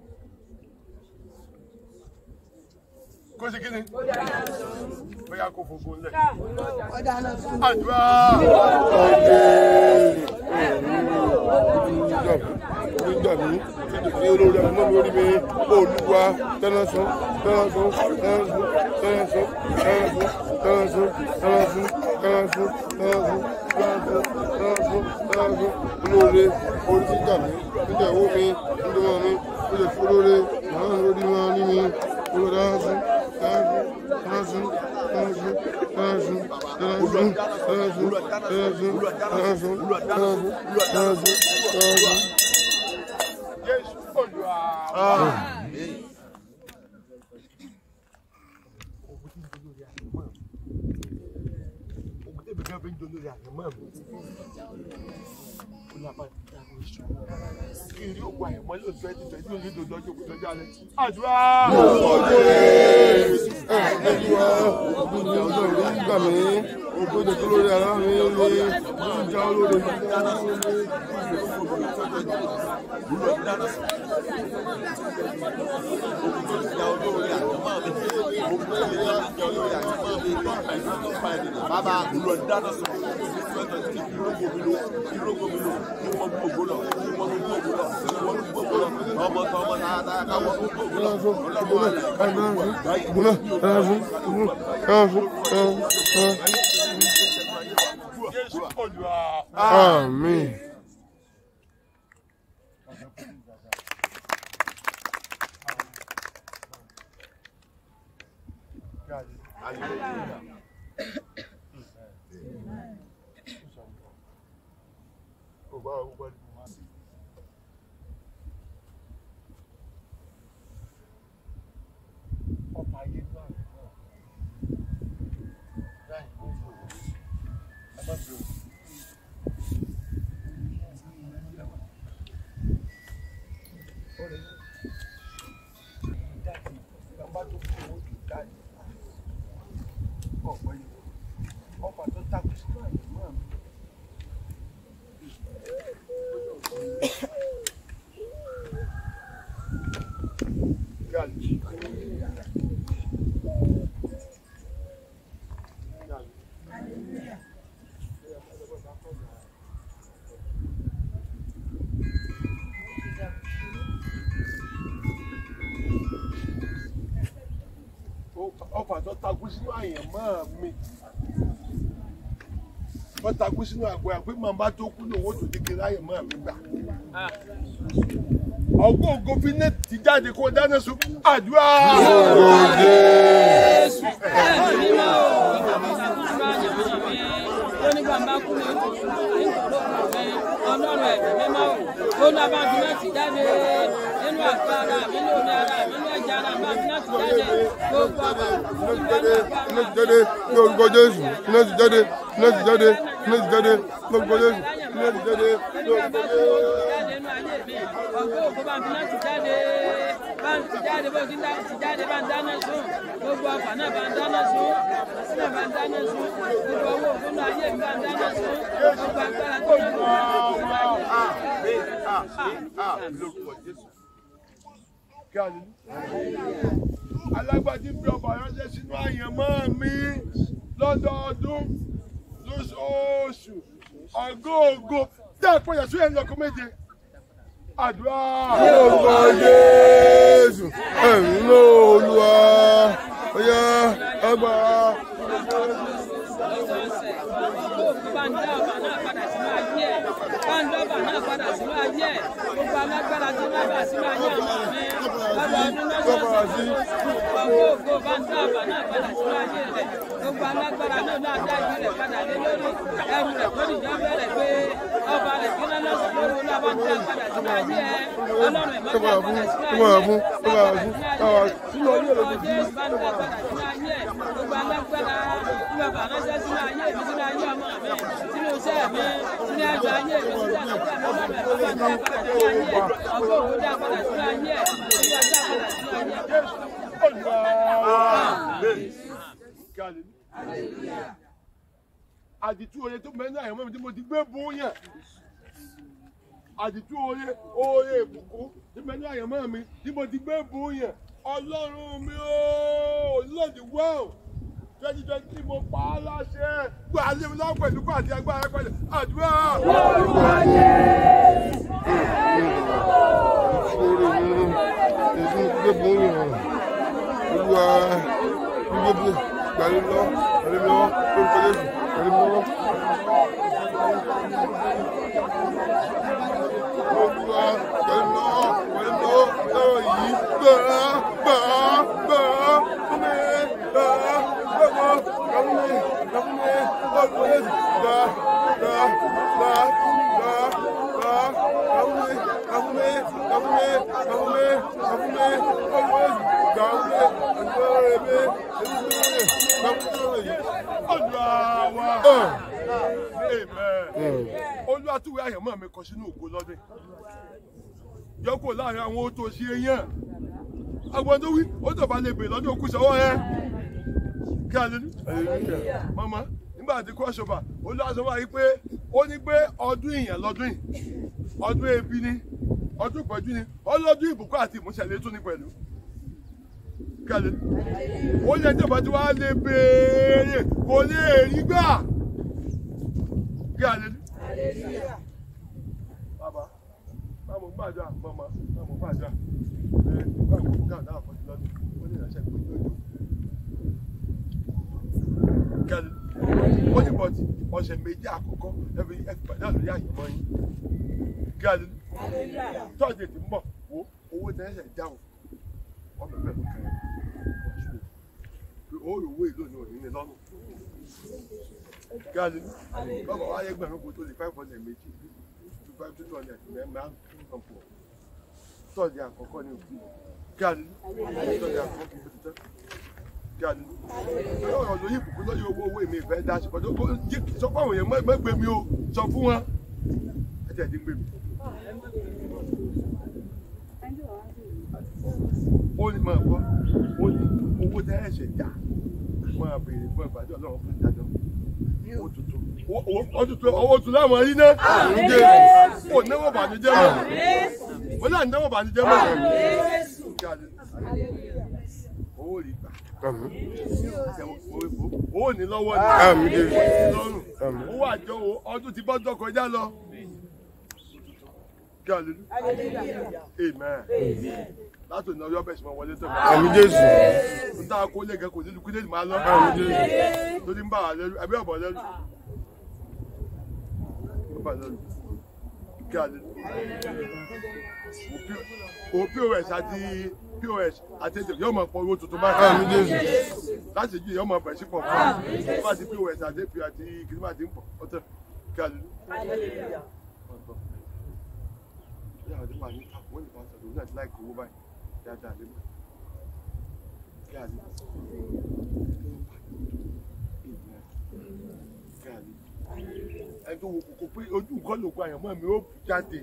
kó ṣe kí ni bóyá kó fogun lẹ̀. àdúrà nígbàmí ní olórí àwọn ọmọ mi orí mi olúwa tẹ́lẹ̀sán tẹ́lẹ̀sán tẹ́lẹ̀sán tẹ́lẹ̀sán tẹ́lẹ̀sán tẹ́lẹ̀sán tẹ́lẹ̀sán tẹ́lẹ̀sán tẹ́lẹ̀sán tẹ́lẹ̀sán tẹ́lẹ̀sán olóore orí títà mi nígbà ìwó mi nígbà wọn mi ó lè fún olóore màá ń lórí wọn ní mi olóore tẹ́lẹ̀sán tẹ́lẹ̀sán tẹ́lẹ̀sán tẹ́lẹ̀sán tẹ́lẹ̀sán tẹ́lẹ̀sán tẹ́lẹ̀sán tẹ́lẹ̀sán tẹ́lẹ̀sán tẹ́lẹ̀sán tẹ́lẹ̀sán. jésù olúwa. òkú tẹ̀mí kan fi ń jọ lórí àyẹ̀mọ́ mi. ó lábàá dáná ìṣó. kí n rí ògùn àyẹ̀mọ́ lóòótọ́ twenty twenty ó ní ìdòdó ọjọ́ òkú lọ́jọ́ alẹ́. àdúrà. gbà mí ògbó ìdèkú lórí ara mi ní ìjà olóore mi. Bàbá olú ọ̀dáná sọ, ìrógbò mi lò, ìrógbò mi lò, ìwọ̀n gbogbo lọ, ìwọ̀n gbogbo lọ, ìwọ̀n gbogbo lọ, ọmọ tó ọmọ tààtà káwọ́ gbogbo lọ, ọlọ́mọ rẹ̀. jésù olúwa. Àmín. gbogbo àwọn gbogbo ẹni. ọba ayé ló àrùn náà láì kó lò ó ẹ má fi òkú. ọ̀rẹ́ yìí dáàbì bàbá tó kú owó tó dáàbì ọ̀pọ̀ yìí ọba tó takú sínú àyẹ̀mọ́ mi. Gàlí. ọfà tó takú sínú àyẹ̀mọ́ mi wọ́n takú sínú àgbẹ̀ àgbẹ̀ màmá tó kú lòun ó tó di kiri àyẹ̀mọ́ mi gbà. ọgọ́ ògo fi ní ti jáde kó dáná sun àdúrà. ọlọ́run ẹ̀mí mímọ́ ò ó ní abájúmọ́ ti jáde nínú àgọ́ ara mi ní omi ara mi ní ẹ̀jẹ̀ ara mi abájúmọ́ ti jáde gbogbo àbá iná ti jáde ní orúkọ jésù iná ti jáde iná ti jáde iná ti jáde ní orúkọ jésù iná ti jáde ní orúkọ jésù. ọgbẹ́ òkú bá ń fi náà ti jáde bá ń ti jáde bó ti ti jáde bá ń dáná sùn gbogbo ọfà náà bá ń dáná sùn àsìnà bá ń dáná sùn gbogbo owó òkú náà ayé mi bá ń dáná sùn gbogbo agbára tó ń bọ̀ lórúkọ jésù. Kí a ní? alágbàdì bí ọba ránṣẹ́ sínú àyànmọ́ mi lọ́dọọdún lóṣooṣù ọgóògó dá ìpọ̀yà sí ẹ̀yìn ọkọ̀ méje. àdúrà. ní orúkọ jésù ẹ̀mí ló olúwa ọ̀yá ẹgbà. bá ń dá ọba náà padà sínú ayé ẹ̀ bá ń dá ọba náà padà sínú ayé ẹ̀ gbogbo alágbára tí wọ́n bá sínú ayé àwọn mi lọ́dọọdún lọ́sọ̀ọ̀sẹ̀ ọgbọ́ ògo bá ń dá ọba náà padà sínú ayé rẹ̀ gbogbo alágbára náà náà dá ìdí rẹ̀ padà lé lórí ẹrù rẹ̀ tó nìjọ́ bẹ̀rẹ̀ pé ọba rẹ̀ kí náà lọ́sọ̀ lórí náà bá ń dá padà sínú ayé ẹ̀ ọlọ́run ẹ̀ má dá padà sínú ayé ẹ̀ dá padà sínú ayé ẹ̀ orúkọ jésù bá ń dá padà sínú ayé ẹ̀ gbogbo alágbára tí bàbá ránṣẹ́ sínú ayé mi sínú ayé ọmọ mi sínú iṣẹ́ mi sínú ẹgbẹ́ ayé mi sínú ẹgbẹ́ ọmọ mi ọba dá padà sínú ayé ẹ̀ ọgbọ́n òkú dá padà sínú ayé ẹ̀ ọba dá padà sínú ayé ẹ̀. àdìtú oye tó mẹ́rin àyànmọ́ mi tí mo ti gbé bùn yàn àdìtú oye oye ìbùkún tí mẹ́rin àyànmọ́ mi tí mo ti gbé bùn yàn ọlọ́run mi ooo lọ́ọ̀dì wọ́ọ̀ twenty twenty three mo pa á láṣẹ gbọ́ alẹ́ mi lọ́wọ́ pẹ̀lú pàdé agbára pẹ̀lú àdúrà. èyí gbé bùn yàn olúwa gbígbé bùn gbàlẹ́ lọ gbàlẹ́ lọ orúkọ jésù gbàlẹ́ lọ. olúwa gbàlẹ́ lọ gbàlẹ́ lọ lọ́rọ̀ yìí gbàá gbàá gbàá fún mi gbàá gbàgbọ́ gbàgbọ́ gbàgbọ́ orúkọ jésù gbàá gbàá gbàá gbàá gbàá gbàgbọ́ gbàgbọ́ gbàgbọ́ gbàgbọ́ gbàgbọ́ orúkọ jésù gbàgbọ́ olúwa túwé àyànmọ́ mi kọ sínú ògo lọ́dún yọkò láàrin àwọn ohun tó ṣe yàn agbọn tó wí ó tọ̀ba lè bè lọ́dún òkú sọ́wọ́ ẹ kí a lè ní. mama nígbà tí kò ṣọba olúwa sọ wáyé pé ó ní pé ọdún ìyàn lọ́dún yìí ọdún ebi ni ọdún ìpọ́jú ni ọlọ́dún ìbùkún àti ìmúṣẹ̀lẹ̀ tún ní pẹ̀lú kẹlẹ ó yẹ jọba tí wàá lè béèrè kò lè rí gbà kí alẹ ní. bàbá báwo gbàdúrà mọ́mọ́ báwo gbàdúrà ẹ báwo gbàdúrà náà fọ́jú lọ́dún ó ní ìránṣẹ́ pé lójú. kẹlẹ ó ní bọ́tì ọ̀sẹ̀ méjì àkọ́kọ́ ẹbí ẹgbẹ́ náà lórí àyẹ̀mọ́ yín kí alẹ ní. tọ́jú ètò ń bọ̀ wo owó tẹ́sẹ̀ dáhùn ọmọ bẹ́ẹ̀ ló kẹrin pé ó yòówó èlò ní òní ní lọ́rùn kí a lè ní bàbá wa ayẹgbẹ̀rún kò tó lè five hundred méjì five two hundred mẹ́ẹ̀má ọ̀pọ̀ tọ́ọ̀dì àkọ́kọ́ ní òkú kí a ní tọ́ọ̀dì àkọ́kọ́ kí o ti tán kí a ní. ọ̀rọ̀ lóyún ìbùkún lóyún owó owó èmi ìfẹ́ dá sí pọ̀jọ́ sọ fún àwọn èèyàn mọ́ gbé mi o sọ fún wọn ẹ tẹ̀ dín gbé mi. ó ní máa gbọ́ ó ní owó tẹ́ ẹ̀ṣẹ̀ dá máa béèrè fún ìpàdé ọlọ́run fún ìdájọ́ owó tuntun owó tuntun owó tuntun láwọn yín náà ó náwó bànújẹ́ mọ́ ó náà náwó bànújẹ́ mọ́ owó rí gbà owó ní lọ́wọ́ ní lọ́rùn owó àjọ ọdún tí bọ́jọ́ kọjá lọ kí hallelujah amen láti òní ọyọ bẹ̀sùn máa wọlé tó Àmín Jésù. n ta kó lè gẹ kò nílùú kílẹ̀ máa lọ Àmín Jésù. lórí ń bá wa lẹ́rú ẹbí ọ̀bọ̀ lẹ́rú ó bà lẹ́rú kí hallelujah o pos àti pos àti ètò yóò máa pọ owó tuntun báyìí Àmín Jésù. láti jí yóò máa bẹ̀ sí pọ̀ fún wa bá ti pos àti èpè àti kìnnìmọ̀ àti ń pọ̀ ọ̀tẹ̀ kí hallelujah yàrá àti pàṣẹ àwọn ìbá sọ̀rọ̀ ní àti láìkó owó báyìí dáadáa lé mọ́ kí a lè kí a lè ẹni tó wo kòkó pé ojú nǹkan ló kó àyànmọ́ mi ó jáde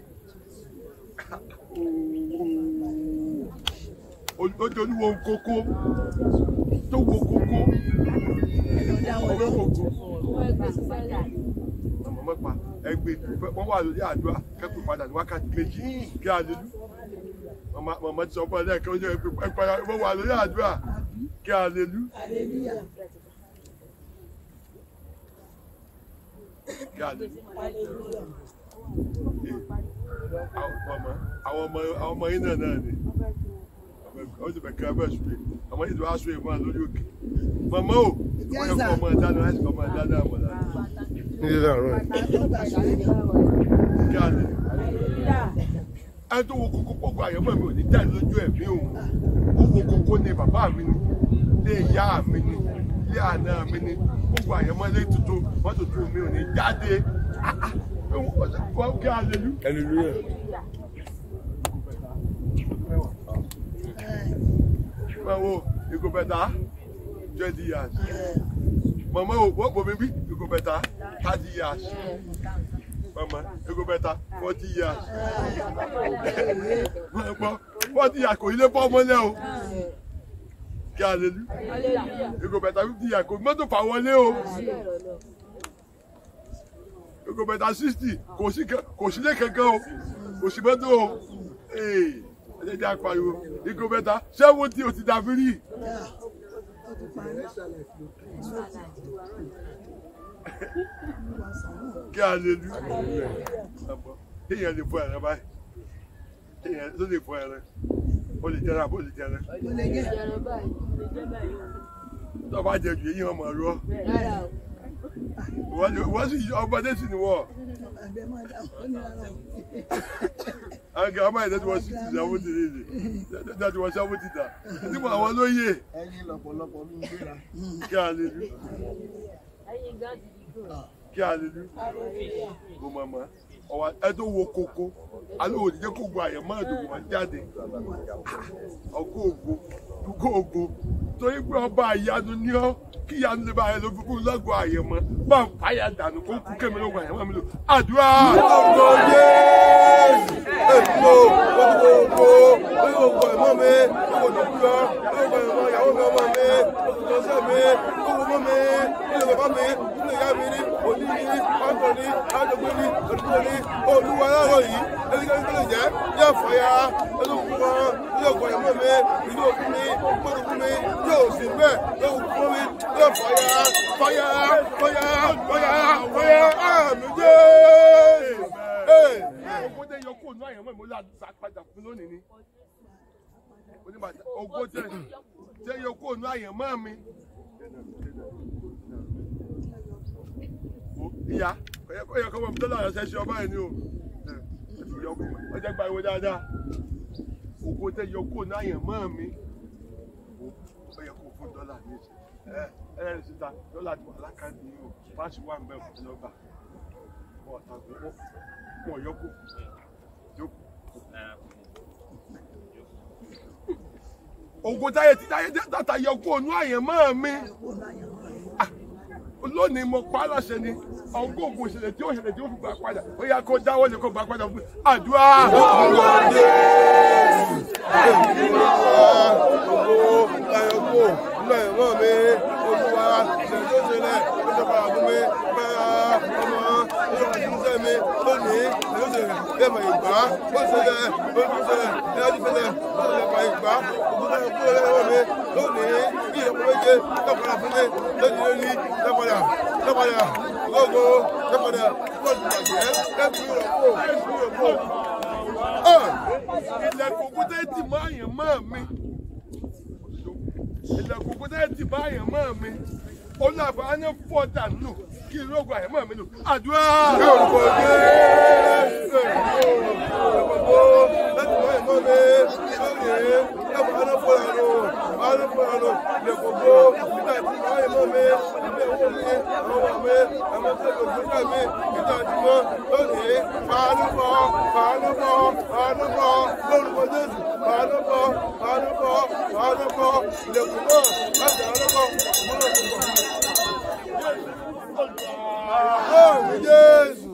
ojú olúwo kókó tó wo kókó ọwọ́ kókó àmọ́ mọ́pa ẹgbẹ́ wọ́n wà lórí àdúrà kẹ́kọ̀ọ́ padà ní wákàtí méjì kí a lè lú màmá ti sọ fún ẹ lẹ́ẹ̀kan ojú ẹgbẹ́ padà wọ́n wà lórí àdúrà kí a lè lú kí a lè lú. àwọn ọmọ àwọn ọmọ yín náà náà ni ó sì bẹ̀ kí ẹ bẹ̀ sùn ọmọ yìí tó wá sùn ìmọ̀ lórí òkè màmá o wọ́n yẹ kó ọmọ ẹ̀ dáná láti kọ́ ọmọ ẹ̀ dáná àmọ̀ dáná Ní ilé àárọ̀ yìí. kí a lè ẹni tó wo kókó pọ̀gbọ́ àyẹ̀mọ́ mi ò ní jáde lójú ẹ̀mí òun ó wo kókó ní bàbá mi ni ilé ìyá mi ni ilé àná mi ni gbogbo àyẹ̀mọ́ ilé tuntun wọ́n tuntun mi ò ní jáde Ah, ah, wọ́n kí a lè lú. Hallelujah. máa wo ìgò bẹ̀tà twenty years mama o wọ́n bomi bí ìgò bẹ̀tà thirty years mama ìgò bẹ̀tà forty years wọ́n gbọ́ forty years kò ilé bọ́ ọmọlẹ́ o kí a lè lú ìgò bẹ̀tà fifty years kò mọ́tò fà wọlé o ìgò bẹ̀tà sixty kò sí kẹ- kò sílé kankan o kò sí mọ́tò o ee ẹ jẹ́ jẹ́ apariwo ìgò bẹ̀tà seventy o ti dàbí rí. kí a lè lu kéèyàn lè fọ ẹran báyìí kéèyàn tó lè fọ ẹran ó lè jẹrán àbó lè jẹrán tó bá jẹ jù èyí wọn mọ ọ̀rọ̀ wọ́n sì ọmọdé sì ni wọ́n àwọn kan ọmọ ìdẹ́tí wọ́n sì ti sàwọn ti rí ni ìdẹ́tí wọ́n sàwọn ti dà nígbà àwọn lóye ẹyin lọ́pọ̀lọpọ̀ mi ń gbéra. kí a lè lu kí a lè lu kó mọ̀mọ́ ọwọ́ ẹ tó wo koko alẹ́ òní jẹ́ kó gba àyẹ̀mọ́ àdùnkù wọn jáde ọkọ̀ ògo dúkọ̀ ògo torí pé ọba àyanu ní ọ kí ìyanu lè bá ayẹ lóbi kú lọ́gọ̀ àyẹ̀mọ́ bá ń fàyà dànù kó kú kémi lóko àyẹ̀mọ́ mi lò àdúrà. Ọkọ̀ Jésù. Èkó gbogbo gbogbo ẹ̀mọ́ mi, gbogbo dúdúrọ̀, gbogbo ẹ̀mọ́ ìyàwó mi ọmọ mi, gbogbo ọ̀sẹ̀ mi, gbogbo ọmọ mi, ilé bàbá mi, ilé ìyá mi ní, òní ní, pákó ní, àdógbé ní, òdúgbò ní, olúwa láàárọ̀ yìí, ẹnikẹ́ni tó lè jẹ́, yóò fàyà, olókùn wọn, yóò kọ ẹ̀mọ́ mi, ìlú òkú mi, gbọ́dọ̀kú mi, yóò sì bẹ́ẹ̀, yóò kú mi, yóò fàyà, fàyà, fàyà, fàyà, fàyà, àmì jẹ́. Ogún tẹ yọ kóònù àyẹ̀mọ́ mi ó láti padà fún lónìí ni. Oníbàtà ogún tẹ tẹ yọ kóònù àyẹ̀mọ́ mi. Ìyá ó yẹ kó mọ̀ tó lára ṣẹ́ṣẹ́ ọba ẹ̀ ni o. Ó jẹ́ gba ìwé dáadáa. Ogún tẹ yọ kóònù àyẹ̀mọ́ mi. Ó yẹ kó fún dọ́là ní ìṣe. Ẹ ẹ ẹ síta dọ́là ti wà lákàtúntì yìí o. Fáṣí wà ń bẹ̀ fún ọgbà. Wọ́n ọ̀tá gbogbo wọn yọ jókòó jókòó. ògo táyé tí táyé tata yọ kó onú àyẹ̀mọ́ mi Ah, lónìí mo pa á láṣẹ ni ọgọ́ ògùn ìṣẹ̀lẹ̀ tí ó ṣẹlẹ̀ tí ó fi gbà padà ó yá kó dáwọ́ lè kó gbà padà fún mi àdúrà. ilẹ̀kùn òkúta ti máa yàn máa mi ilẹ̀kùn òkúta ti máa yàn máa mi olùwàfà á ní fọ́ọ̀dà nù kí n lóògùn àyàn máa mi nù àdúrà. yorùbá dé yorùbá láti máa yàn máa mi lónìí láti máa ná fọ́ọ̀dà nù máa ná fọ́ọ̀dà nù ilẹ̀kùn òkú nígbà tí máa yàn máa mi ilé owó mi àwọn ọmọ mi àwọn tó lò fún mi nígbà tí mo lónìí fàánù bọ̀ fàánù bọ̀ fàánù bọ̀ lórúkọ jésù fàánù bọ̀ fàánù bọ̀ fàánù bọ̀ ilẹ̀kùn náà láti fàánù bọ̀ múlò tó bọ̀. Lóòrùn Jésù.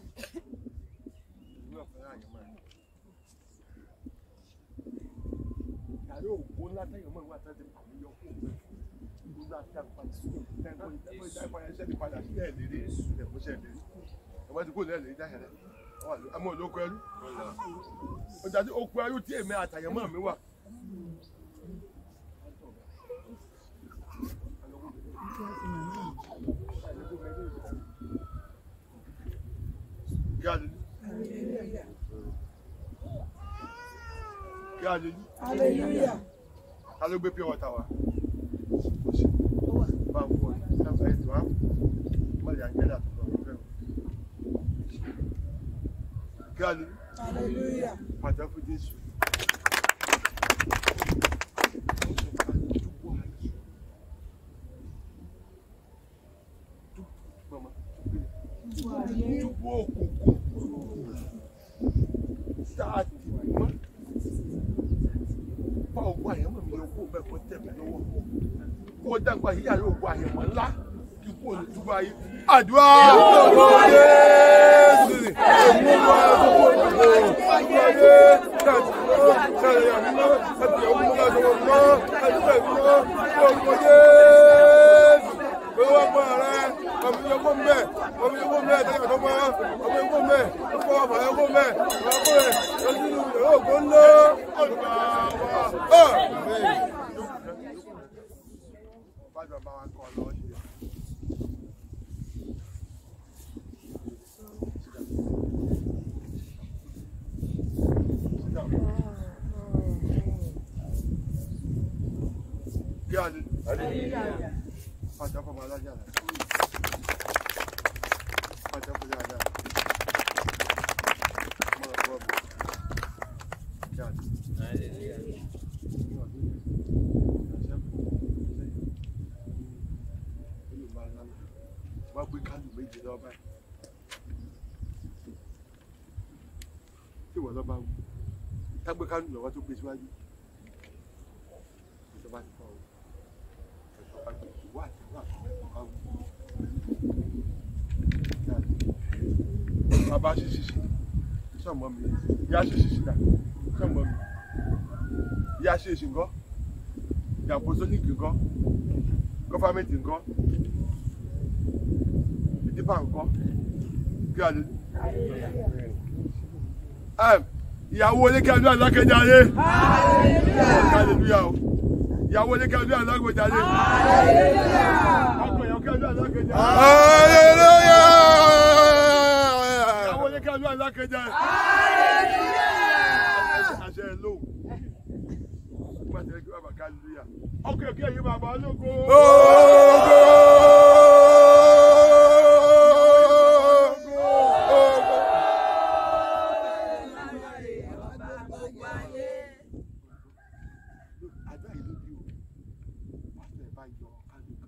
Yàrá òkú ńlá tẹ̀yìn mọ́ ìwà tẹ́tí pàmò yọ kó o nígbà tí a padà sí ẹ̀kọ́ ìdájọ́ ìdájọ́ ìṣẹ́ ti padà sí ẹ̀lérí ẹ̀kọ́ṣẹ́ ẹ̀lérí ẹ̀wọ́n ti kó lẹ́ẹ̀lérí dáhẹ̀rẹ́ àmọ́ olóko ẹrú ọjà tí oko ẹrú tí èmi àtàyẹ̀mọ́ mi wà. Kí a lè ní? Kí a lè ní? Ta ló gbé pure water wá? Kò sí. Bá ń fọ ẹ̀ sábà ètò á. Má lè àjẹ́lẹ̀ àtúntò ọ̀rọ̀ fẹ́ o. Kí a lè ní? Pàtàkì fún Jésù. Mama, túbú òkùnkùn sáàtì mọ́ bá ògùn àyẹ̀mọ́ mi yóò kó bẹ́ẹ̀ kó tẹ̀ mí lọ́wọ́ kó dàgbà yíyá yóò ògùn àyẹ̀mọ́ ńlá kí kó lè túbọ̀ ayé. àdúrà Jésù ni èmi wá gbogbo ìdìbò gbogbo ayé káàtì mọ́ káàtì àmì mọ́ káàtì ọ̀hún mọ́ káàtì ọ̀hún mọ́ káàtì bẹ́ẹ̀ mọ́ gbogbo Jésù owó ọmọ rẹ ọmọ yẹn kó mbẹ ọmọ yẹn kó mbẹ tẹlẹ kó mọ ọmọ yẹn kó mbẹ ọkọ ọmọ yẹn kó mbẹ ọmọ kó rẹ lọsí inú yẹn yóò kó ńlọ ọdún wa ọ. Kí a lè. Pàtàkì ọmọ alájà rẹ̀. Pàtàkì ọmọ alájà rẹ̀. Mọ̀ ọ́ bọ̀. Kí a lè. Wọ́n gbé kánú méjì lọ báyìí. Tí wọ́n lọ bá wù. Tá gbé kánú lọ́wọ́ tó gbé síwájú. Ìjọba ti fọ́ o bàbá ṣe ṣiṣi sọmọ mi ìyá ṣe ṣiṣi dà sọmọ mi ìyá ṣe ṣì ńkọ́ ìyá apostolic ńkọ́ gọfàmẹntì ńkọ́ ìdíbà ńkọ́ kí a lè ní. ìyàwó oníkẹ́dùn alákẹ́jáde hallelujah o ìyàwó oníkẹ́dùn alákẹ́jáde ọkọ ìyàwó kẹ́dùn alákẹ́jáde. Hallelujah. ìyàwó oníkẹ́dùn alákẹ́jáde. àṣẹ ló nígbà tí ẹ gbé bàbá hallelujah ọkọ ìyàwó yìí bàbá ológo. àdá ìlú bí o pásítọ̀ ẹ̀ bá yọ kálù kan.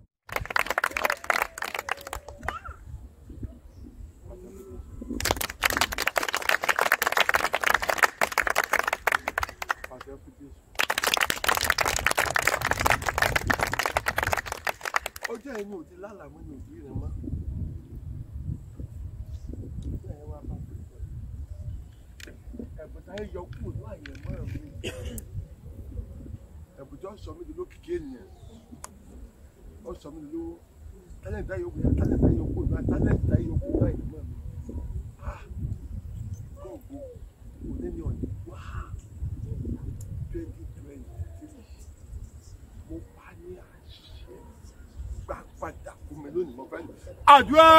ẹni ò ti lálàmú ní òbí rẹ mọ́. Bẹ́ẹ̀ wá bá pè é. Ẹ̀bùn táyé yọ kúrò ní àyẹ̀mọ́ mi. Ẹ̀bùn tó sọ mí di lókìkí ènìyàn. Ó sọ mí di lówó. Tálẹ̀ntì táyé yọkùn tálẹ̀ntì táyé yọkùn náà tálẹ̀ntì táyé yọkùn náà àyẹ̀mọ́ mi. Gọ́ọ̀gù òní ni ọ̀nì wá twenty twenty three. Mo pa ní àṣẹ gbà padà fún mi lónìí mo fẹ́ lò. Àdúrà!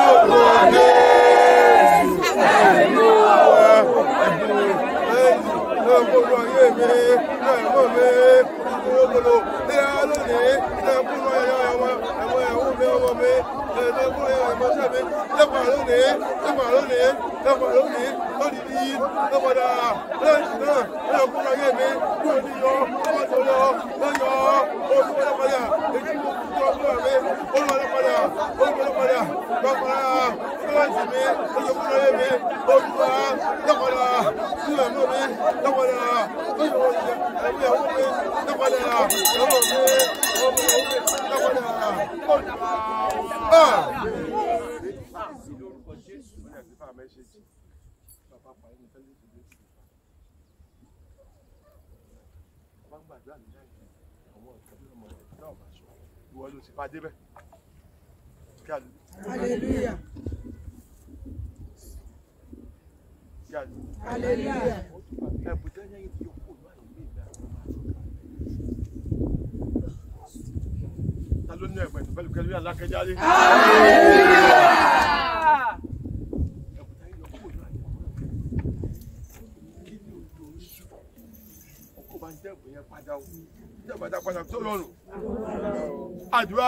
Ẹ̀gbọ́n ayé mi, ẹ̀gbọ́n mi, ìgbòho, ìyá lónìí, ẹ̀kúnú ẹ̀yọ ẹ̀wọ̀n, ẹ̀wọ̀n ẹ̀wọ̀n mi, ọmọ mi, ẹ̀ẹ́dẹ́gbọ́n ẹ̀yọ ẹ̀mọ́ṣẹ́ mi, lẹ́pàá lónìí, lẹ́pàá lónìí, lẹ́pàá lónìí, lónìí ní lọ́pàdà, lẹ́yìn náà, ẹ̀kúnú ayé mi, kúrò ní yọ, ọmọ tó lọ, lọ́yọ̀, oṣù lọ́pàdà, èyí tó kú tó ọgbọ́n mi, olùwà lọ́pàdà, olùwà lọ́pàdà, lọ́pàdà, lọ́yìn mi, olùkúnú ayé mi, olùwà lọ́pàdà, sílẹ̀ mọ́ mi, lọ́pàdà, lọ́yọ̀ ẹ̀mí ẹ̀wọ̀n mi, lọ́pàdà, ọmọ mi, ọmọ mi, lọ́pàdà, olùwà. Ìwọ ló ti bá débẹ̀. Kí a lè. Hallelujah. Kí a lè. Hallelujah. Ẹ̀bùn tẹ́lẹ̀ yìí ti kú ní àyè mi ìgbà tó máa tó. Ta ló ní ẹ̀gbẹ́ tó pẹ̀lú kẹlú alákẹ́jáde? Ẹ̀bùn tẹ́lẹ̀ yọ kú ní àyè mi. Kí ni òjò oṣù? Ọkọ̀ bá ń dẹ́gbẹ̀ yẹn padà o. Ìjọba padà padà tó lọ́rùn. Àdúrà!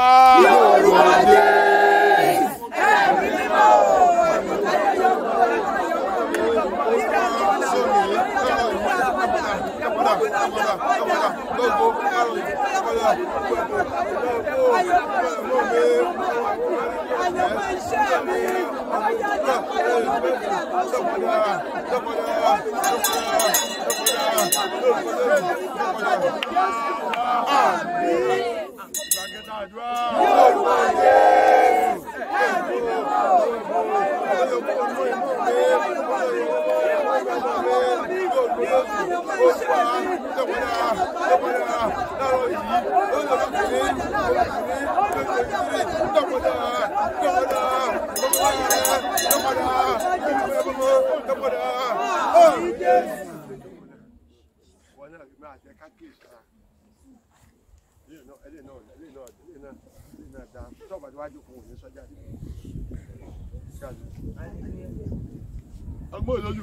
Ọgbọ́n olólù.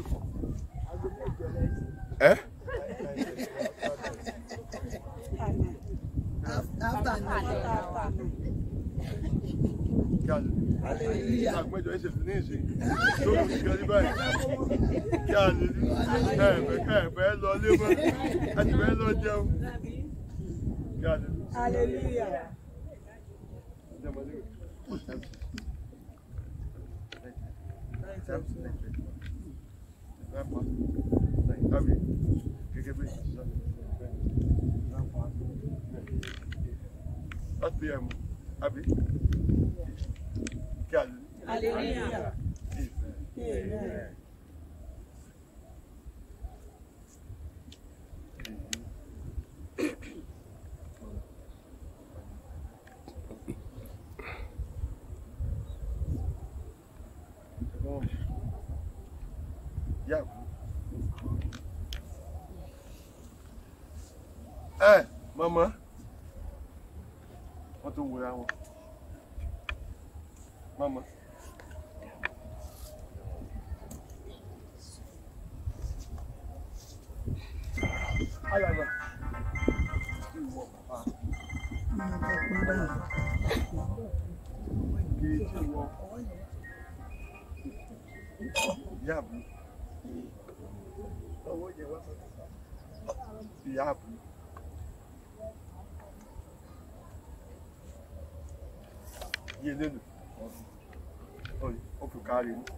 Ẹ́ After kí a lè àgbẹjọ ẹsẹ fún ní ìsìn lórí ìgbà ní báyìí kí a lè ẹ̀ẹ̀fẹ̀ kẹ́ẹ̀fẹ̀ lọ lébọ́ láti fẹ́ lọ jẹun kí a lè. Hallelujah. Láti bí ẹ̀mú, àbí? Kí a lè. Hallelujah. Ìfẹ́. Amen. Yeah. Ẹ mọ̀mọ́, wọ́n tó wòra wọn. Mọ̀mọ́. Ayàgbà. Ìwọ bàbá. Kì í ṣe wọ. Ìyá àbú. Owó jẹ wá sọ́dọ̀. Ìyá àbú. Iye lélu. Oye, ó fi kárí ní.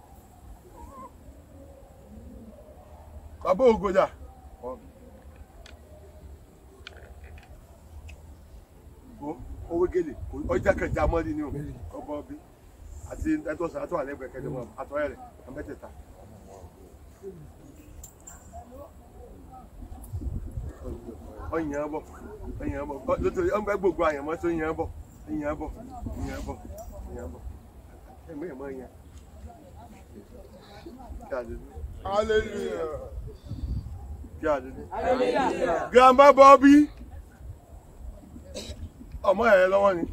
Bàbá Ògòdà. Ìgbó, owó wégele ọjà kẹjà mọ́lì ni o ọbọ̀ bí àti ẹtọ́ sàn àtọ́ àlẹ́gbẹ̀ẹ́ kẹjọ mọ́ àtọ́ rẹ̀ àmẹ́tẹ̀ẹ̀ta. ọyàn bọ̀ ọyàn bọ̀ lótò ọgbẹ́ gbogbo àyànmọ́ tó yàn bọ̀ yàn bọ̀ yàn bọ̀ yàn bọ̀ ẹ̀mọ́ ẹ̀mọ́ yàn. hallelujah. Kí àdúgbò. Grandma Bobby. Ọmọ ẹ̀ lọ́wọ́ ni.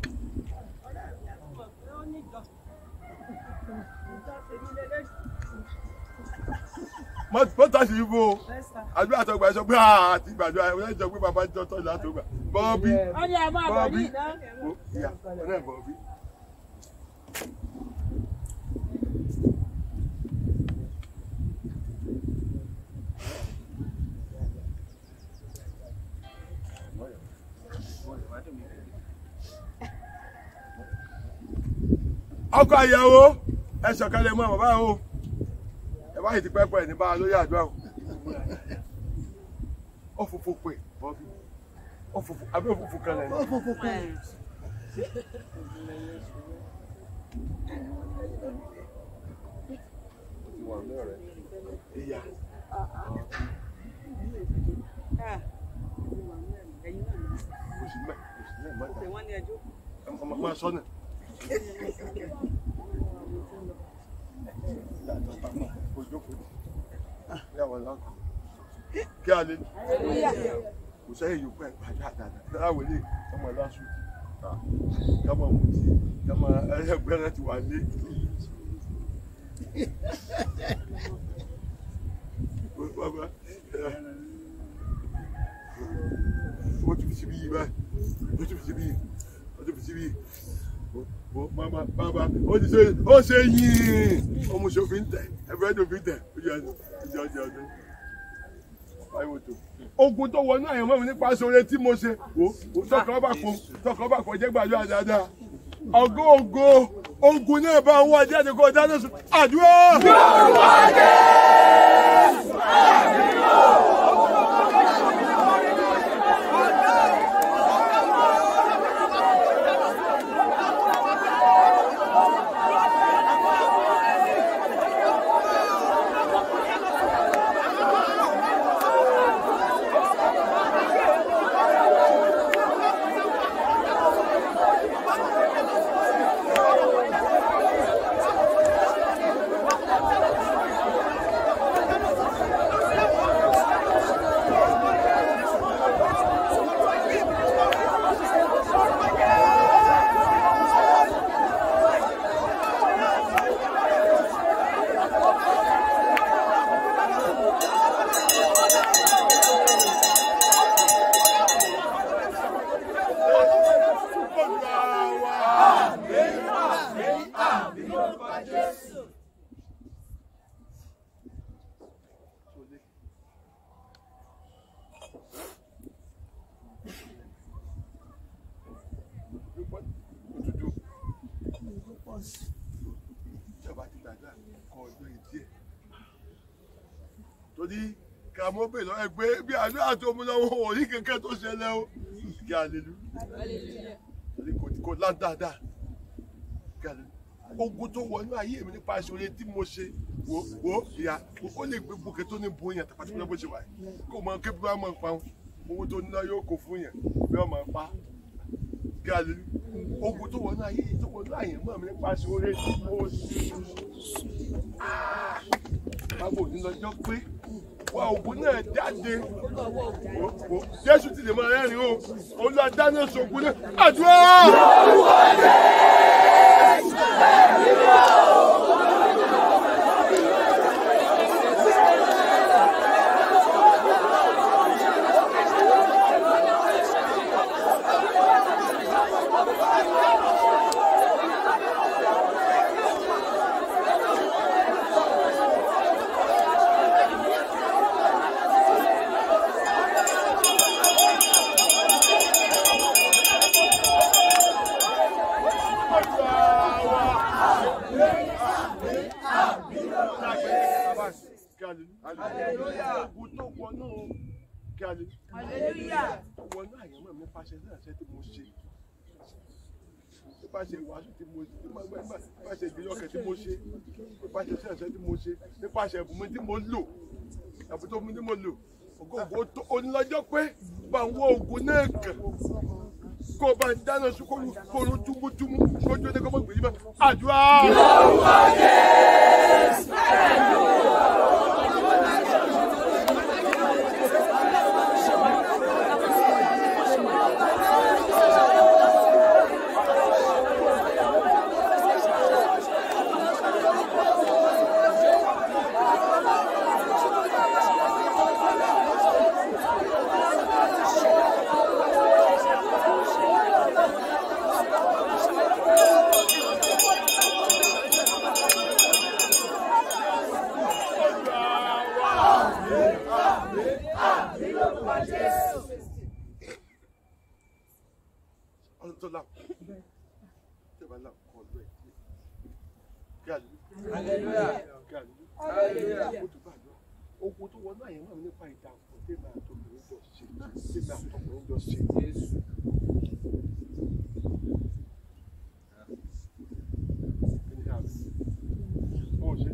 Mọ́tà sí ibo. Àdúrà tó gbà sọ pé àti gbàdúrà ẹ̀ wọ́n jọ pé bàbá jọ tọ́jú láti gbà. Bobby. ó ní ẹ máa bọ̀ ní ìná. Ìyá ọ̀nà Bobby. ọkọ àyàwó ẹ sọ̀kalẹ̀ mọ́ bàbá o ẹ bá yìí ti pẹ́pẹ́ ní bá a lórí àdúrà o ó fòfò pè bọ́bí ó fòfò àbí òfòfò kan lẹ́nu. ó fòfò pé ìyá oṣù mẹ́ oṣù mẹ́ mọ́ta ọmọ máa sọ́nà. kí a lè kò sẹ́yìn yòókù ẹ̀ pàdé àdàdà láwọn ilé ọmọ lásù kọ́mọ mutí kọ́mọ ẹgbẹ́ rẹ ti wà lé. ó ti fi síbí yìí báyìí ó ti fi síbí yìí ó ti fi síbí yìí bàbá bàbá ó ti ṣe ó ṣe yìn ọmọ ṣòfin tẹ ẹgbẹ́ ṣòfin tẹ ojú ọdún ojú ọdún ọdún báyìí tó. ogun tó wọnú àyànmọ́ mi nípa sóore tí mo ṣe wò ó tọkàn bá pọ̀ tọkàn bá pọ̀ jẹ́ gbàdúrà dáadáa ọgọ́ ògo ogun náà bá wọ́n jáde kó dáná sùn àdúrà. ìjọba ti gbàgbà kọ ọjọ́ ìdí ẹ̀. torí kàmọ́bè lọ ẹgbẹ́ bí àdúrà tó mú lọ́wọ́ wọn ò rí kankan tó ṣẹlẹ̀ o kí alelu torí kò kò lá dáadáa kí alelu ogun tó wọnú ayé mi nípa ìṣòro tí mo ṣe wò wò ìyá ó lè gbé gbòkè tó ní bo yẹn tàbí tó bó ṣe wà yìí kó mọ kébí bá mọ pa owó tó ní náà yóò kó fún yẹn bí ọmọ pa kí alelu ogun tó wọnú ayé tó wọnú ayé mọ́ mi nípa ìṣòro tí mo ṣe báwo ní lọ́jọ́ pé wá ogun náà jáde Wò, wò, jésù ti lè máa rẹ́rìn o olúwa dáná sọ̀gùn náà àdúrà. Ogun tó wọnú kí a lè tó wọnú àyànmọ́ mi pàṣẹ náà ṣe tí mo ṣe nípasẹ̀ ìwàásù tí mo ṣe nípasẹ̀ ìgbéyọ̀kẹ́ tí mo ṣe nípasẹ̀ ṣẹ̀ṣẹ̀ tí mo ṣe nípasẹ̀ ẹ̀bùn mi tí mo lò ẹ̀bùn tó mi tí mo lò ògógó tó onílọ́jọ́ pé bá ń wọ ògùn náà kàn kó o bá ń dáná sun kóru kóru túmútúmú kójú ẹni kó mọ̀ gbèyí mọ́ àdúrà. ọ̀run tó là tí o bá là kọ́ ọ̀dọ́ ẹ̀ kí àlùyé kí àlùyé ó tún bá àdúrà ogun tó wọnú àyẹ̀mọ́ mi nípa ìdàpọ̀ tèmi àtọkùnrin jọ ṣe tèmi àtọkùnrin jọ ṣe. Kí ni àlùyé? Ó ṣe.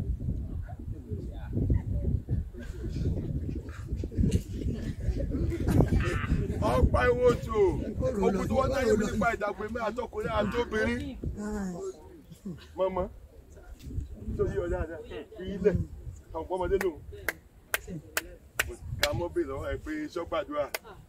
ọ̀pá ìwò tó ogun tó wọ́n náà yẹ nípa ìdàgbé mi àtọkùnrin àtobìnrin mọ́mọ́ tó yí ọ dáadáa fi ilẹ̀ àwọn ọmọdé lòun ká mọ́ bèèrè lọ́wọ́ ẹ pé sọ́gbàdúrà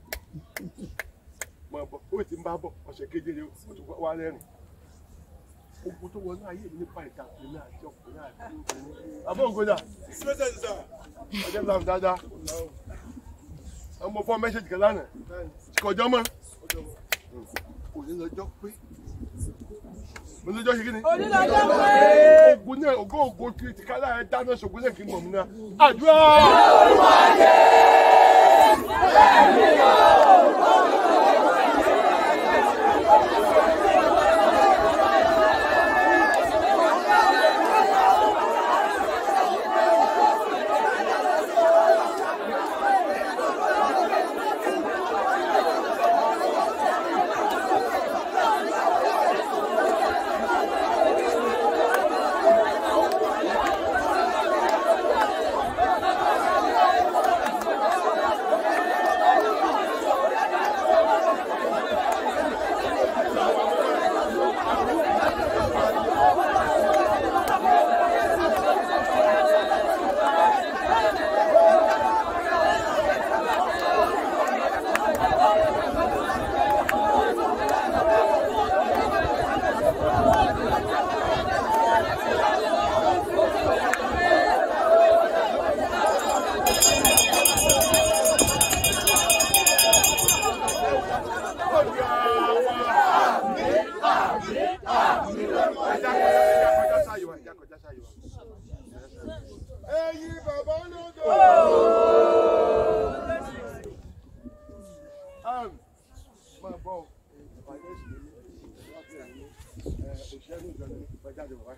mọ̀ bọ̀ ó ti ń bá bọ̀ ọ̀sẹ̀ keje rẹ̀ ó tún wá rẹ́rìn ogun tó wọnú ayé mi nípa ìdàgbé mi àtọkùnrin àtobìnrin àbọ̀ ògùnjà ọjọ́ ìlànà dáadáa ọmọ fún mẹ́sẹ̀jì kan lánàá kọjọ́ mọ́ òní lọ́jọ́ pé òní lọ́jọ́ ṣe kí ni. òní lọ́jọ́ pé. ogun náà ògo ògo kiri ti ká láàrin dáná ṣògùn náà kì í mọ̀ mí náà àdúrà. Ẹyin bàbá lódò. Máa bọ̀ ìpàdé ìṣèlú òṣèlú ìjọba ní ìpàjáde wà.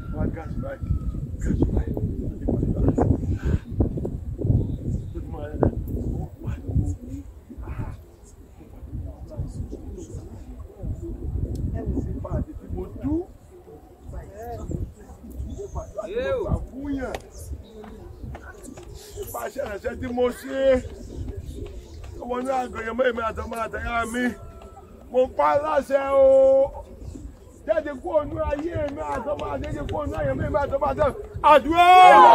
Good morning. nípa àti tí mo dú nípa àgbà fúnyàn nípa aṣẹ́rẹ̀ṣẹ́ tí mo ṣe ọmọ ní àgọ̀yẹ̀ mọ́ èmi àtọmọ àtẹ̀yà mi mo pa á láṣẹ o jáde kó onú ayé mi àtọmọ àtẹ̀yẹ kó onú ayé mi àtọmọ àtẹ̀yẹ àdúrà.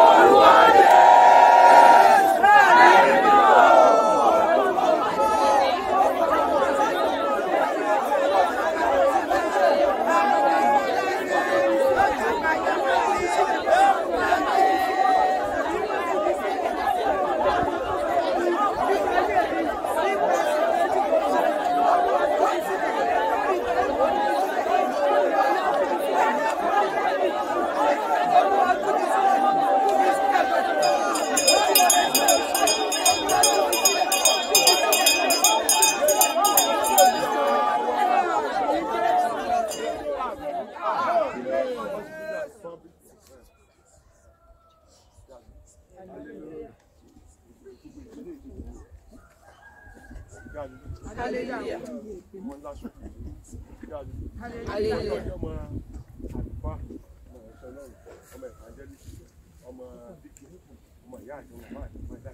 Hallelujah. Hallelujah. Hallelujah. ọmọ àlùfáà ọmọ ẹ̀ṣọ́ náà ọmọ evangelist ọmọ díkì ọmọ ìyá àti ọmọ bá àti ọmọ ẹ̀dá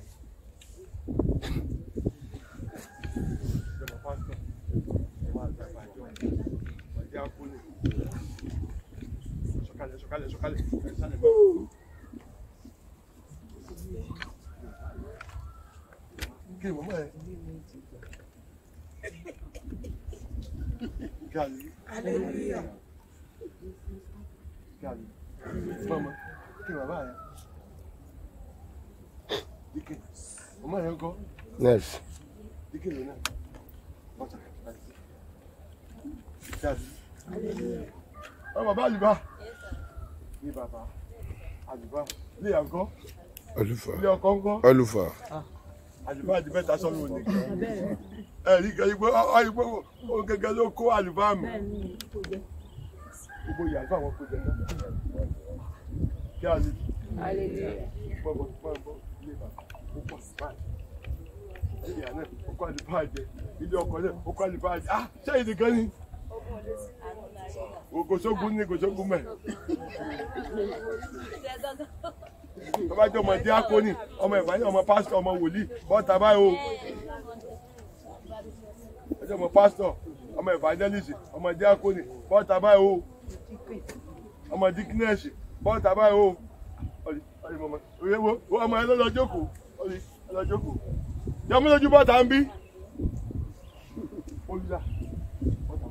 ìjọba pásítọ̀ ọmọ àgbàgbà àjọ ọmọ ẹ̀dá akúlẹ̀ sọ̀kalẹ̀ sọ̀kalẹ̀ sọ̀kalẹ̀ ẹ̀sálẹ̀ bá. kí ni mọ̀mọ́ ẹ̀ Gàlí. Hallelujah. Gàlí. Mama, kí ni bàbá rẹ̀? Díkì. Mama rẹ̀ ń kọ́. Nurse. Díkì ló náà. Bọ́tà. Gàlí. Ọ bàbá àlùbá. Ní bàbá. Àlùbá. Ilé àgọ́. Àlùfà. Ilé ọkọ ńkọ́. Àlùfà. Àlùbá àti mẹ́ta sọ́nù òní. Ẹ̀rí kan yìí pé ọ yìí pé ó gẹ́gẹ́ ló kó àlùbá mi. Gbogbo ìyàgbọ́ àwọn kò jẹ náà. Kí a lè Hallelujah. bọ́bọ̀ bọ́bọ̀ ilé bàbá ó pọ̀ sí báyìí. Ilé àná ó kọ́ àlùbá jẹ. Ilé ọkọ̀ náà ó kọ́ àlùbá jẹ. Ah! Ṣé ìdí kan ni? Kò sógun ní kò sógun mẹ́. Bàbá jẹ́ ọmọ díákónì, ọmọ ìbáyé, ọmọ pásítọ̀, ọmọ wòlíì, bọ́ta báyìí o. Ọjọ́ ọmọ pásítọ̀, ọmọ evangelist, ọmọ díákónì, bọ́ta báyìí o. Ọmọ díkínẹ́sì, bọ́ta báyìí o. Ọ̀lì, ọ̀lì mọ̀mọ́, òye wo, wo ọmọ ẹ lọ́lọ́ jókòó, ọ̀lì, lọ́lọ́ jókòó. Jọmú lójú bọ́ta ń bí. Olùdá, bọ́ta.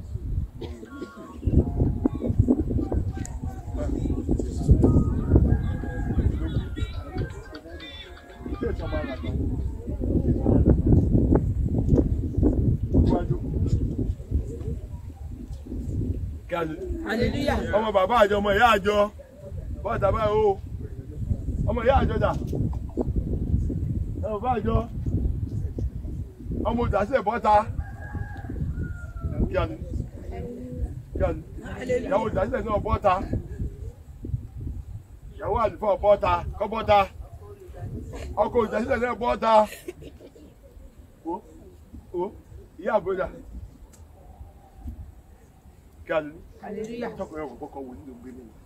Ṣé ìjọba àgbà? Iwájú. Kí a lè Hallelujah. ọmọ bàbá àjọ ọmọ ìyá àjọ bọ́ọ̀dà báyìí o ọmọ ìyá àjọ dà ọmọ bàbá àjọ ọmọ òdàsílẹ̀ bọ́ta kí a ní kí a ní ìyàwó òdàsílẹ̀ náà bọ́ta ìyàwó àlùfáà bọ́ta kọ́ bọ́ta ọkọ òdàsílẹ̀ náà bọ́ta o o ìyá àbúrò kí a ní Hallelujah. tọkùnrin ọkọ kọkọ wòlíì ló ń gbé nínú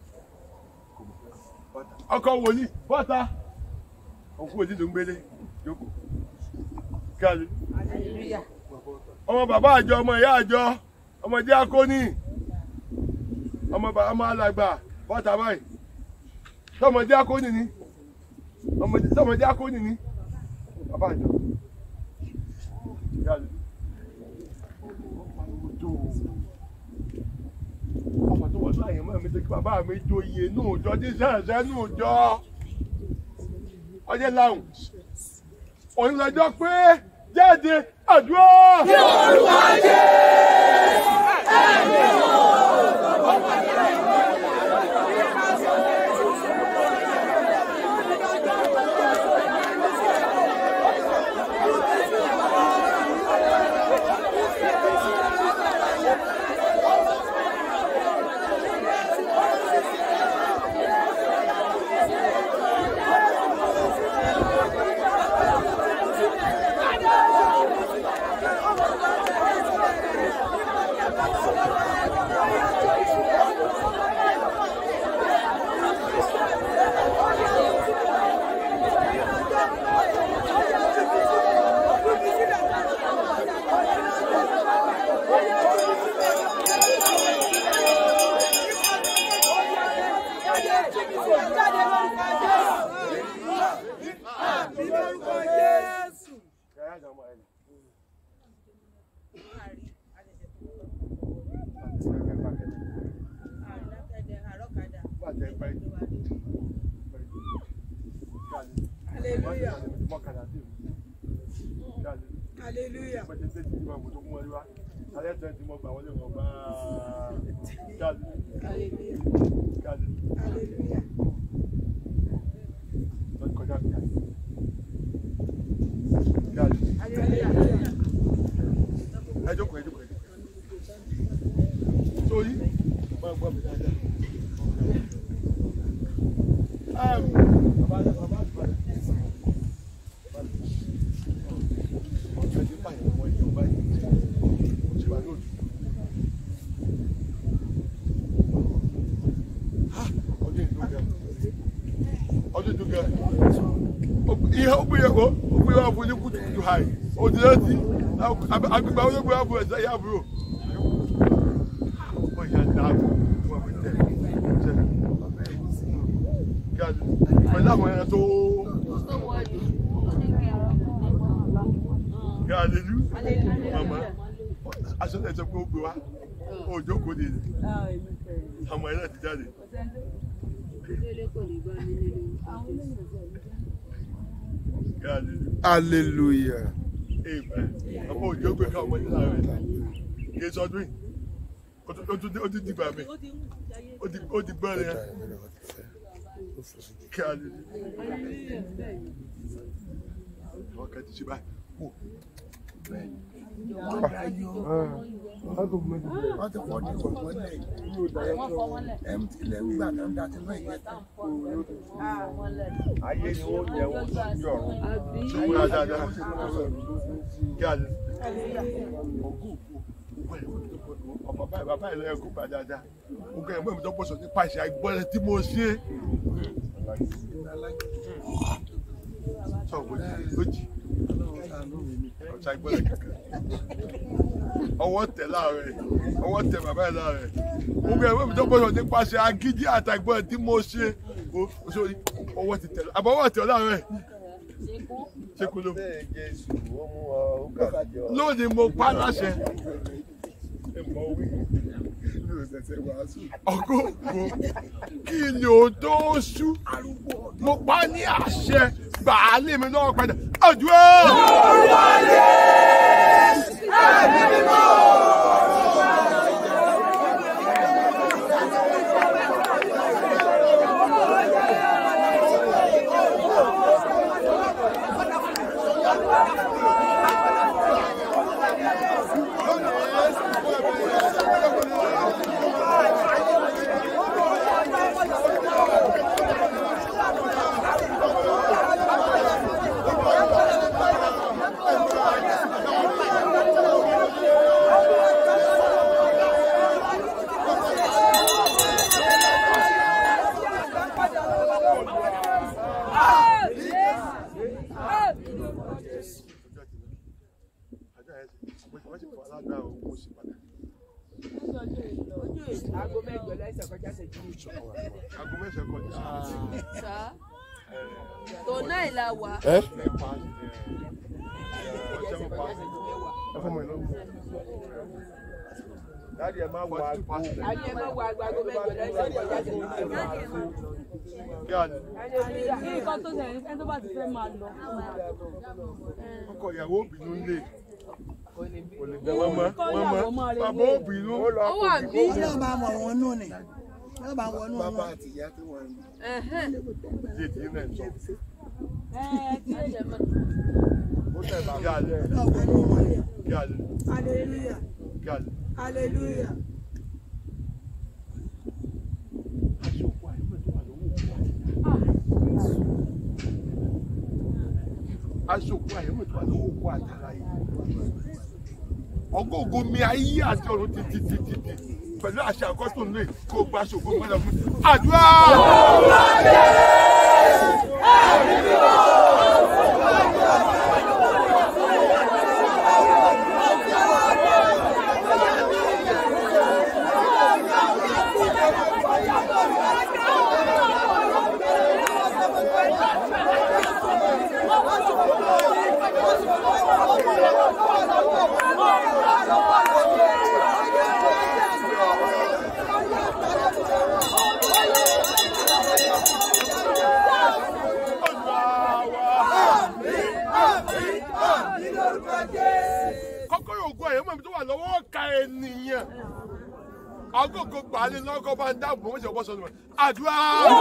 ọkọ wòlíì bọ́ta ọkọ wòlíì ló ń gbélé jókòó kíálu Hallelujah. ọmọ bàbá àjọ ọmọ ìyá àjọ ọmọ díákónì ọmọ bàbá ọmọ alàgbà bọ́ta báyìí tọmọ díákónì ni ọmọ tọmọ díákónì ni bàbá àjọ kíálu ọmọ tó wọ́n tó àyẹ̀mọ́ mi tó kí bàbá mi jó iye nù jọ tí sẹ́ẹ̀sẹ́ nù jọ ọjọ́ làwọn òun lọ́jọ́ pé jáde àdúrà. ní orúkọ jẹ́ Hallelujah. hallelujah hallelujah ẹ jókòó ẹ jókòó ẹ jókòó sórí máa gbọ́ mi dáadáa. Am, bàbá bàbá àgbà ọ̀sẹ̀ tí báyìí wọ́n yẹ ọba yìí ó ti wà lóòtù. ọdún ìlú gẹ ọdún ìlú gẹ ihe ó gbìyànjú kó ó gbìyànjú fún ní kùtùkùtù hàì òdì létí agbègbè àwọn olóògbé àbúrò ẹ̀sẹ̀ yà àbúrò. ó yà dáàbò fún ọmọ ìtẹ̀ gàdú pẹ̀lú àwọn ẹran tó gàdú màmá aṣọ náà sọ pé ó gbé wa ó jókòó de àwọn ẹran ti jáde. Gàdú. hallelujah. Amen. Ọmọ òjò gbé ká ọmọ nílá rẹ̀. Kì í sọdún yìí. Ó tún- ó tún ó tún dìgbà mi. Ó di ó di gbọ́n rẹ̀. Kí a lè rí. Àwọn kan ti ṣe báyìí. Wò. wọ́n ti fọ́ ní ìwọ̀n lẹ̀ ẹ̀m tilẹ̀ ń gbà tó ń da tí wọ́n yẹ tán. ayé ni wọ́n jẹ wọ́n sí ọ̀run. Ṣùgbọ́n dáadáa. Kí a lè rí. Ọmọ báyìí bàbá ìlú ẹ̀kú bá dáadáa. Mo kẹ́ ẹ̀gbọ́n mi tó pọ̀ sọ nípa ìṣe àìgbọ́n tí mo ṣe. Sọ wò ní lójì. Ọ̀sà ìgbọ́n kankan. Ọwọ́ tẹ̀ láàrẹ̀. Ọwọ́ tẹ̀ bàbá ẹ̀ láàrẹ̀. Mo kẹ́ ẹ̀gbọ́n mi tó pọ̀ sọ nípa ìṣe agídí àtàgbọ́n tí mo ṣe. O- sórí, Ọwọ́ ti tẹ̀ àbọ̀wọ́ tẹ̀ láàrẹ̀. Ṣé kò ló? bẹ́ẹ̀ jésù ó mú ọ ó kà sí ọ. lónìí mo pa láṣẹ ọgọ ògo kí ni o tó ṣú mo pa ní àṣẹ gbàálé mi lọ́wọ́ padà àdúrà. aago mẹ́jọ lẹ́sẹ̀ kọjá ṣẹ́jú méjì. Aago mẹ́sàn-án kọjá. sá tó náà la wà. ẹ Mẹ́fà, ẹ̀, ọjọ́ mẹ́fà. Ẹ fọ́ mọ̀ ẹ̀ lọ́wọ́. dáàdi ẹ máa wọ aago. ayé ẹ má wọ aago aago mẹ́jọ lẹ́sẹ̀ kọjá ṣẹ́jú méjì. Kí a ní nǹkan tó ṣẹlẹ̀ ní ẹni tó bá ti fẹ́ máa lọ. ọkọ ìyàwó obìnrin lè. Kọ́ Wọ́n mọ̀ ìyàwó wọ́n máa mọ̀ relé. bàbá obìnrin. ó wà bí. yóò máa mọ̀ wọ́n nù ni yóò máa wọ́n nù bàbá wọn. àti ìyá tí wọ́n ń Ṣé ti náà sọ? Ẹ ti Ó tẹ̀ bá kí a lẹ̀. yóò wọ́n nù wọn. Kí a lẹ̀. hallelujah Kí a lẹ̀. hallelujah. aṣòkò àyẹ̀wò tó wà lówó kó àtàrà yìí. ọgọ́gọ́ mi ayé àti ọ̀run ti ti ti ti ti pẹ̀lú àṣà àkọ́tún lè kó gba aṣòkò gbọ́dọ̀ fún àdúrà. Olúwa náà agogo gbàálé lọ́kọ́ bá ń dáàbò wọ́n ṣe ọ̀pọ̀ sọ́nù rẹ̀ àdúrà.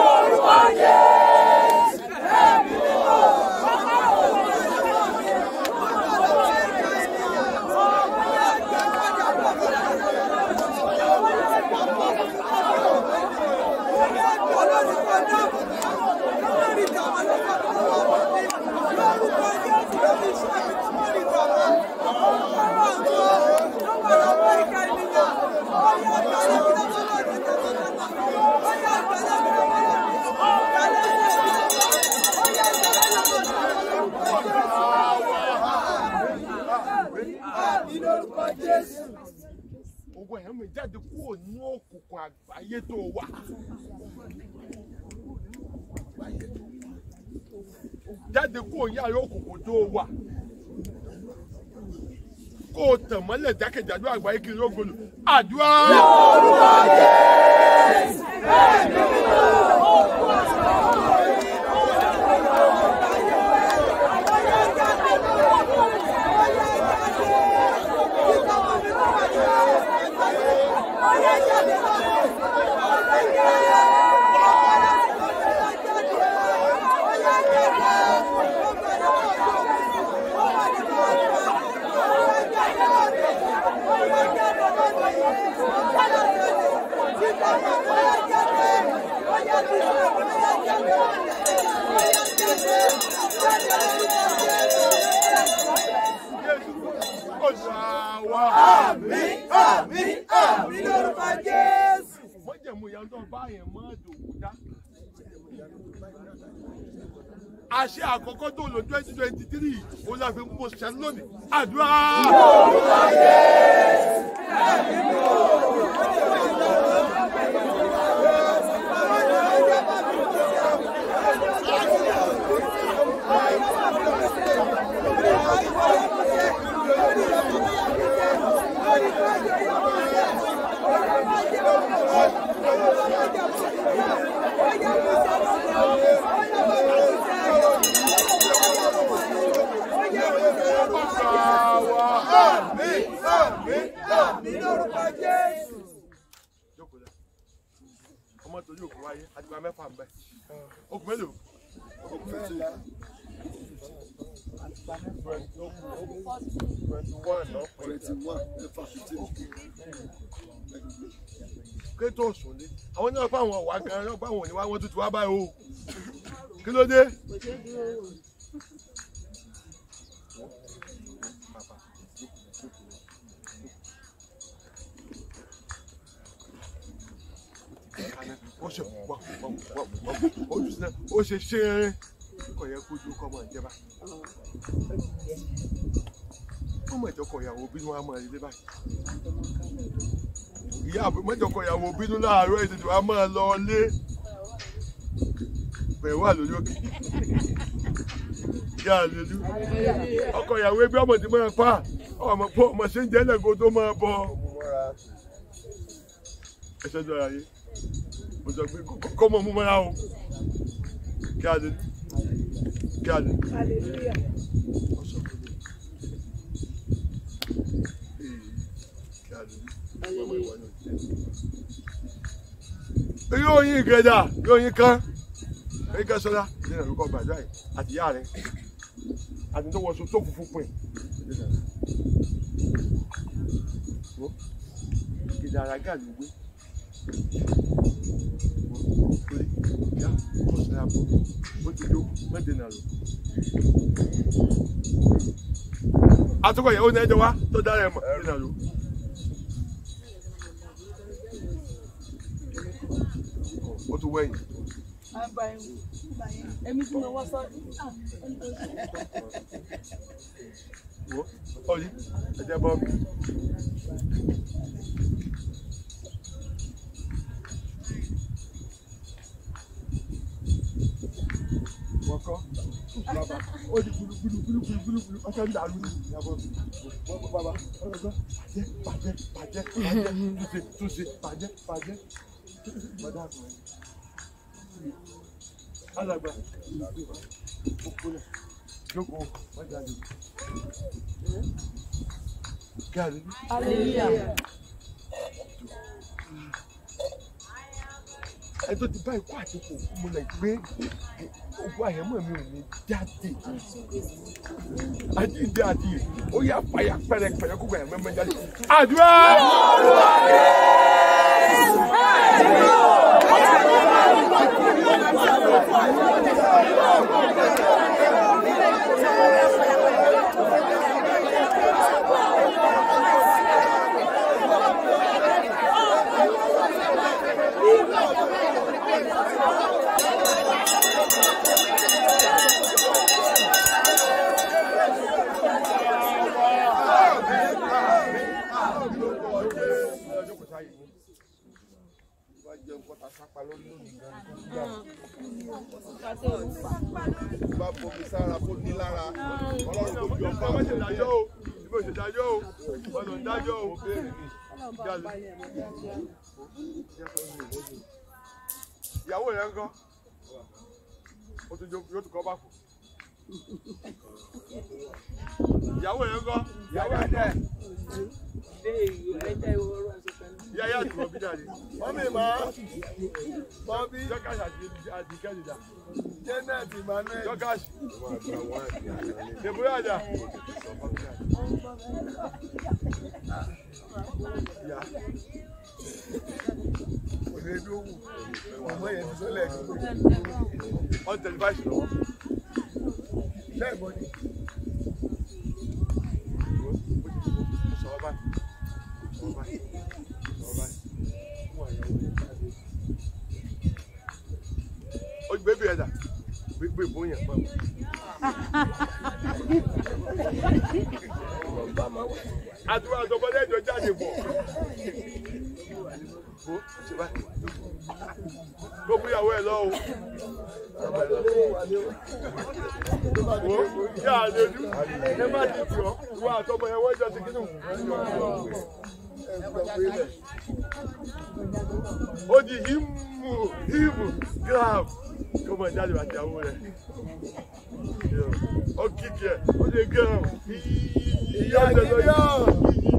ogun ẹ̀yàn mi jáde kúrò ní òkùnkùn àgbáyé tó wà. jáde kúrò ní àárẹ̀ òkùnkùn tó wà. kó o tàn mọ́lẹ̀ jákèjádò àgbáyé kiri rógolo àdúrà. Olúwa. Àmín, àmín, àmín lórúkọ Jésù. mọ́jẹ̀mú ìyá tó bá yẹn mọ́ dòwú dá. àṣẹ àkọ́kọ́ tó lò twenty twenty three ó la fi mú ṣẹ́ lónìí àdúrà. Àmín, àmín, àmín lórúkọ Jésù. Jókòó lẹ̀. ọmọ torí òkú wáyé àdìgbà mẹ́fà ń bẹ okùn mélòó. okùn méjì. twenty one lọ twenty one mẹ́fà fifteen. kétò òsùnlé àwọn náà fáwọn ọ̀wá gan-an náà báwọn ò ní wá wọ́n tuntun wá báyìí o kí ló dé. ó ṣe wà wà wà wà ó jù sílẹ̀ ó ṣe ṣe é kò yẹ kó ju kọ́mọ ìjẹba ó mọ̀ ìjọkọ̀ ìyàwó bínú wa máa rí báyìí ìyá mọ̀jọkọ̀ ìyàwó bínú láàárọ̀ ètùtù wa máa lọ lé bẹ̀rẹ̀ wà lórí òkè yá lólu ọkọ̀ ìyàwó ẹgbẹ́ ọmọ tí máa pa ọmọ pọ̀ ọmọ ṣe ń jẹ́ lẹ́gọ́ tó máa bọ̀ ẹsẹ̀ jọra yé mo sọ pé kọ́ mọ̀ mú mọ́ra o kí a lè kí a lè. yóò yín ìgbẹ́dà yóò yín kán èyí ká sọ́dá nínú ìrúkọ gbàdúrà yìí àti ìyá rẹ̀ àti tó wọ́n so tó kún fún pin. ìdára gàlú gbé torí ìyá ọ̀sẹ̀ àbọ̀ ó ti yó mẹ́tẹ̀ẹ̀nà lọ. àtúkọ̀ ìyàwó ní ẹjọ́ wa tó dára ẹ̀ mọ̀ nínú àlọ́. ó tún wẹ̀yìn. Èmi tí mo wọ́ sọ. Wo, ọ̀yí, ẹ jẹ́ bọ́ mi. Wọ́n kọ́, bàbá, ó di gbulugbulu gbulugbulu gbulugbulu, ọ̀sẹ̀ ń dàlú ní ìyàbọ̀ mi. Wọ́n kọ́ bàbá, ọ̀rọ̀ gbọ́, bàjẹ́, bàjẹ́, bàjẹ́, bàjẹ́, túnṣe, túnṣe, bàjẹ́, bàjẹ́. Bàdá àgbà yẹn. Alàgbà, ó kúlẹ̀, jókòó, wọ́n jáde. Kí a lè ní. Hallelujah. ẹni tó ti bá ikú àti kò kú mo lè gbé ogun àyẹ̀mọ́ mi ò ní jáde àjíǹde àti ó yà fàyà pẹ̀rẹ̀pẹ̀rẹ̀ kó gbàyà mẹ́mẹ́ jáde àdúrà. bá bomi sára kó ní lára ọlọ́run tó bí ọba ọmọ ṣe dájọ́ o ìbò ṣe dájọ́ o ọ̀nà dájọ́ o. ìyàwó rẹ̀ ń kọ́ ó tún jó- yóò tún kọ́ bá kù. ìyàwó rẹ̀ ń kọ́ ìyàwó rẹ̀ dẹ̀ ìyá yá àti bọ̀bí dàdí. mọ́mí máa bọ́bí jọ́kàṣì àti àti kẹ́lìdà janet emmanuel jọ́kàṣì dèbúrẹ́ àjà. ìyá òdèdówù ọmọ yẹn ti sọlẹ̀ on tẹlifáṣì lọ́wọ́. lẹ́ẹ̀mọ́ ni sọ̀rọ̀ báyìí sọ̀rọ̀ báyìí sọ̀rọ̀ báyìí fún àyàwó rẹ̀ jáde. ó gbé bí ẹ̀dà gbégbé bóyá pa mọ́. àdúrà àtọ̀bọ̀dé ìjọ jáde bọ̀. ó ṣe báyìí kó gbéyàwó ẹ̀ lọ́wọ́. Wo yá àlejò ẹ má ti tì ọ́ ìwọ àtọmọ yẹn wọ́n jọ ti kínú. Ó di hímù hímù grab kó mọ jáde àti àwọ rẹ̀. Ó kíkì ẹ̀ ó lè grab ìyá ìjọba yìí.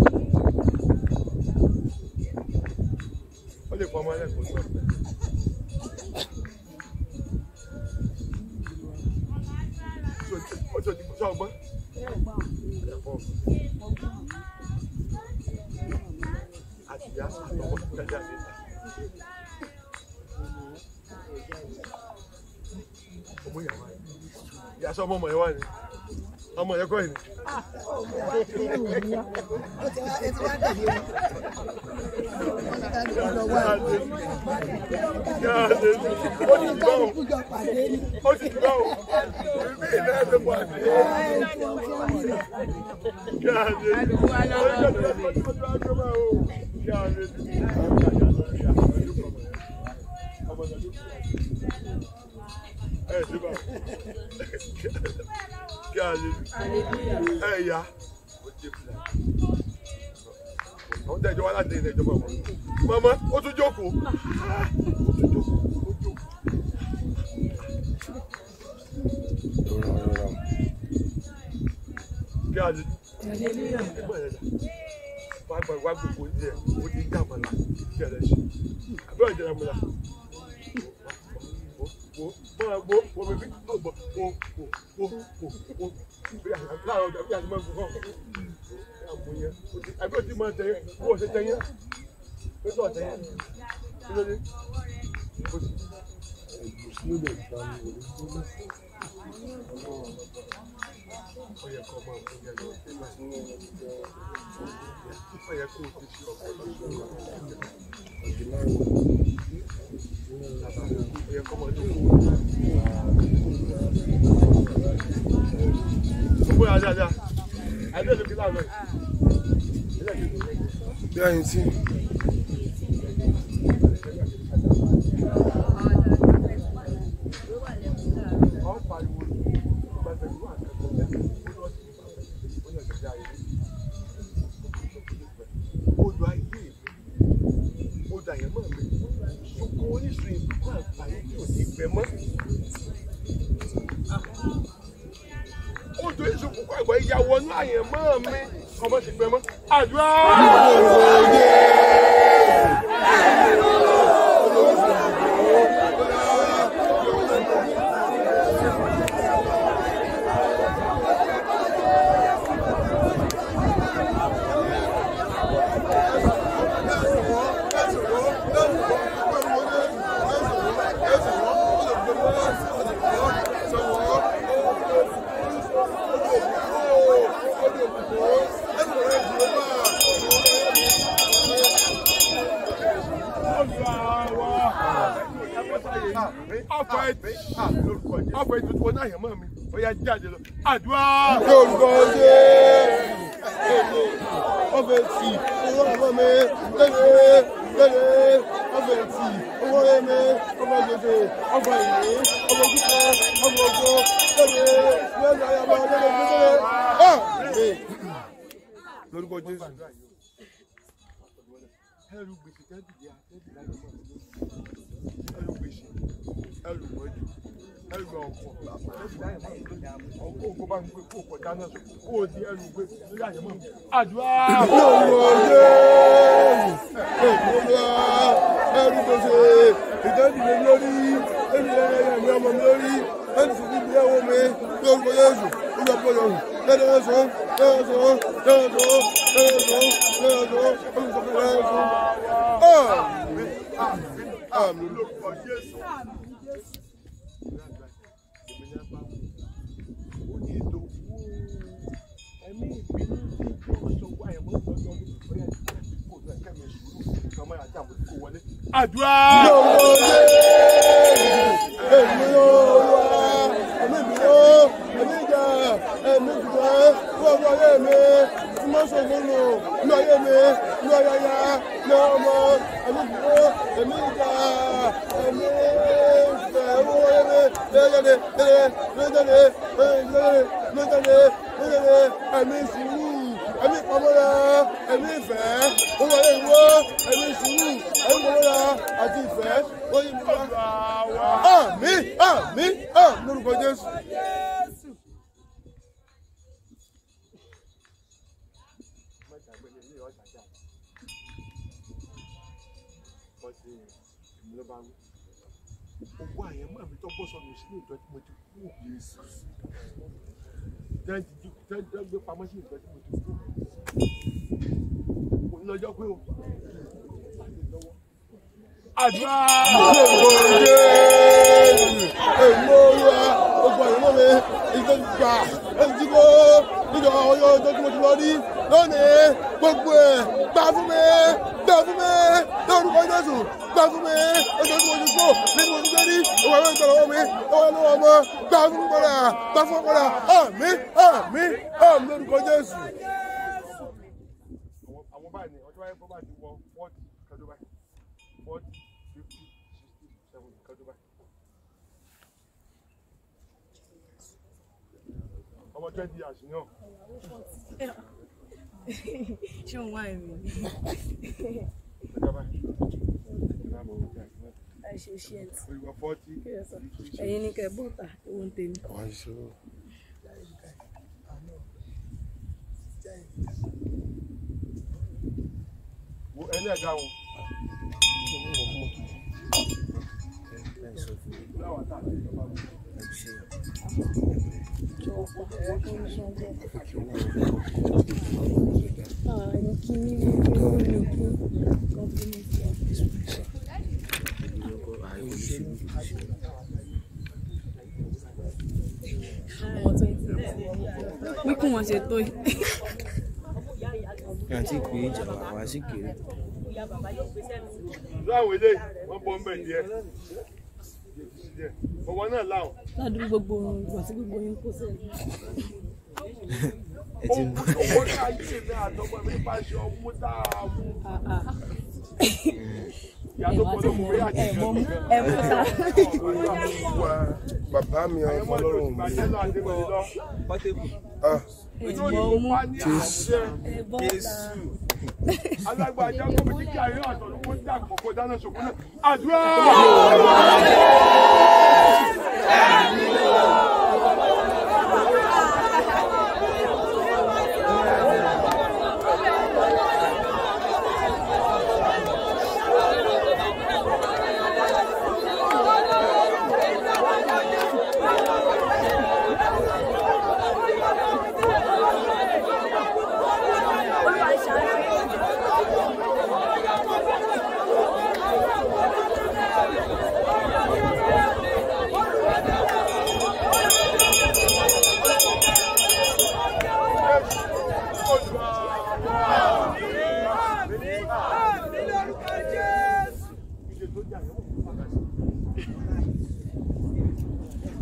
Ó lè pọ̀ ọmọ ẹlẹ́kọ̀ọ́ náà. Ojo ti sọ ọgbọ́n. Àtìyá àtọwọ́ jáde àti ìta. Ọmọ ìyàwó ẹ̀. Ìyá sọ ọmọ ọmọ ẹ̀ wá ni. Ọmọ ẹ̀ kọ́ ẹ̀ ni. Jáde. Ó ti gbọ́ o. Ó ti gbọ́ o. Ìbí ìlú ẹ̀ ló wà ní. Jáde. Ẹ̀yà. Àwọn tẹ̀jọ́ wá láti ilẹ̀ ìjọba wọn. Màmá, ó tún jókòó. Ó tún jókòó. Ó jókòó. Kí a lè ẹgbẹ́ rẹ̀ dà wá gba wá gbogbo ilé ẹ̀ ó ti dá àmàlà kí ẹ lè ṣe àbẹ́ ọ̀jẹ̀ rẹ̀ múlá wo wo máa wo wo bèbí ó gbọ́ wo wo wo wo wo bí láàárọ̀ ọjà bí àti máa gbọ́ àmú yẹn àbí ó ti máa tẹ̀yẹ kó o ṣe tẹ̀yẹ pé tó ọ̀tẹ̀yẹ kí ló dé ó sì. Ó yẹ kó máa fún yẹn lọ sí ìgbà ó yẹ kó o ti ṣe ọ̀pọ̀lọpọ̀ ó yẹ kó máa dúró. Gbogbo yà dáadáa, àìdé ló fi láàárọ̀ yìí. bí àyìn tí Ọ̀ pariwo ìgbà tẹ̀lé wà kẹ́kọ̀ọ́ yá, ó lọ sí ìgbà ó yẹ kẹ́kẹ́ ayé. Odò ayé odò àyẹ̀mọ́ mi, ṣùkú orísun ìbùkún àgbáyé tí ò ní gbẹ mọ́. Odò orísun ìbùkún àgbáyé ya wọnú àyẹ̀mọ́ mi, ọmọ ti gbẹ mọ́. Àdúrà! ọkọ̀ ẹtì ọkọ̀ ẹtì tó náà yẹn mọ́ mi ó yá jáde lọ àdúrà. Yorùbá Jésù. Ọbẹ̀ tì owó ọmọ mi lẹ́lẹ̀ lẹ́lẹ̀ ọbẹ̀ tì owó ẹ̀mí ọmọ gbèsè ọgbà ìwé ọmọ kíkọ ọmọ ogun lẹ́lẹ̀ lẹ́lẹ̀ ayaba lẹ́lẹ̀ gbèsè. Lórúkọ Jésù. ẹrù gbèsè tẹ́bìlì àtẹ́bìlì láyé mọ́ ẹrù gbèsè ẹrù mọ́jú ẹrù ọkọ̀ ọkọ̀ òkú bá ń gbé kó kọ̀ dáná sọ kó o di ẹrù gbé lórí àyẹ̀mọ́ àdúrà. Yorùbá Jésù. Olúwa ẹrú gbèsè ìtẹ́jìlẹ̀ lórí ẹnìyẹn ẹ̀yẹ mi ọmọ mi lórí ẹnì sì níbi ẹ̀wọ̀ mi lórúkọ Jésù olùkọ́ Yorùbá lẹ́nu ẹ̀sọ́ lẹ́nu ẹ̀sọ́ lẹ́nu ẹ̀sọ́ lẹ́nu ẹ̀sọ́ lẹ́nu ẹ̀sọ́ olùsọ̀kọ̀ lẹ́nu ẹ̀sọ́. Àmín àmín lórúkọ Jésù. ó ní ètò ẹ̀mí ìbínú tí ìjọ ọ̀ṣọ́gbó àyẹ̀mọ́ ìtọ́jú ọdún bóyá kò náà kẹ́mi sùúrù nǹkan mọ́ra tí àwọn kò wọlé. àdúrà. Yorùbá Jésù èmi Olúwa ẹ̀mí ìbínú ẹ̀mí ìjà ẹ̀mí ìjà fún ọgbọ́n ayé mi tí mo sọ fún un ní ayé mi ní ayẹyẹ ní ọmọ ẹ̀mí ìbínú ẹ̀mí ìjà ẹ̀mí ìfẹ́ owó ayé mi lẹ́yẹ̀dẹ̀ lẹ́yẹ̀ lẹ́yẹ̀dẹ̀ lẹ́yẹ̀dẹ̀ lẹ́yẹ̀dẹ̀ lẹ́yẹ̀dẹ̀ ẹ̀mí sùúrù ẹ̀mí ìpamọ́ra ẹ̀mí ìfẹ́ owó ayé ìwọ ẹ̀mí sùúrù ẹ̀mí ìpamọ́ra àti ìfẹ́ wọ́n yí mi wá. Àmín àmín àmín lórúkọ Jésù. Owó àyẹ̀mọ́ mi tó bọ́ sọnù sínú ìjọ tí mo ti kú. Tẹ́jú gbé pamọ́ sí ìjọ tí mo ti kú. Mo ní lọ́jọ́ pé o. Àdúrà. Èmi olúwa gbogbo àyẹ̀mọ́ mi ìjọ ti gbà ẹni tí kò níjọ ọyọ ọjọ́ tí mo ti lọ rí lónìí gbogbo ẹ̀ gbà fún mi gbà fún mi lórúkọ Jésù gbà fún mi ọjọ́ tí mo ti kó nínú ojú gbé rí òwò àwọn ìgbà lọ́wọ́ mi ọwọ́ lọ́wọ́ ọmọ gbà fún mi padà gbà fún mi padà àmín àmín àmín lórúkọ Jésù. Àwọn àwọn báyìí ni ọjọ́ wáyé bọ́ bá ti wọ fọ́ọ̀tì kájọ báyìí. Fọ́ọ̀tì, fífítì, sixty, seventy kájọ báyìí. Ọmọ twenty years ni ọ̀. ṣé òun wá ẹ̀mí Kájọ báyìí. Ìlànà òun jẹ́ àìsàn. ẹ ṣe ṣe ẹ̀ tí Olùwà fọ́ọ̀tì. ẹ̀yin ní kẹ́ bọ́ta owó ń tèmi. Wo ẹni ẹ̀dá wọn. pínkún wọn ṣe tó yìí. àti pé ìjàmbá wa sì kéré. Láwọn eléyìí, wọ́n bọ́ ń bẹ̀ díẹ̀. Ọwọ́ náà láwọn. ládùúgbò gbogbo ohun ìgbà tí gbogbo yín kó sẹ́yìn. ẹ ti mú Owó náà yé mi àtọmọ mi bá ṣe ọmú dáàmú. Ìyá tó kọ́ ló mú mi àti ìjọ mi. ẹ mú ta. Bàbá mi ọmọ ọlọ́run mi. Bàjẹ́ lọ àti mi lọ. Ah, Ìjọ mú Jésù. ẹ bọ́ta. alágbàjá kó mi kí ayé àtọ̀run kó dà pọ̀ kó dáná ṣòkò náà. Àdúrà!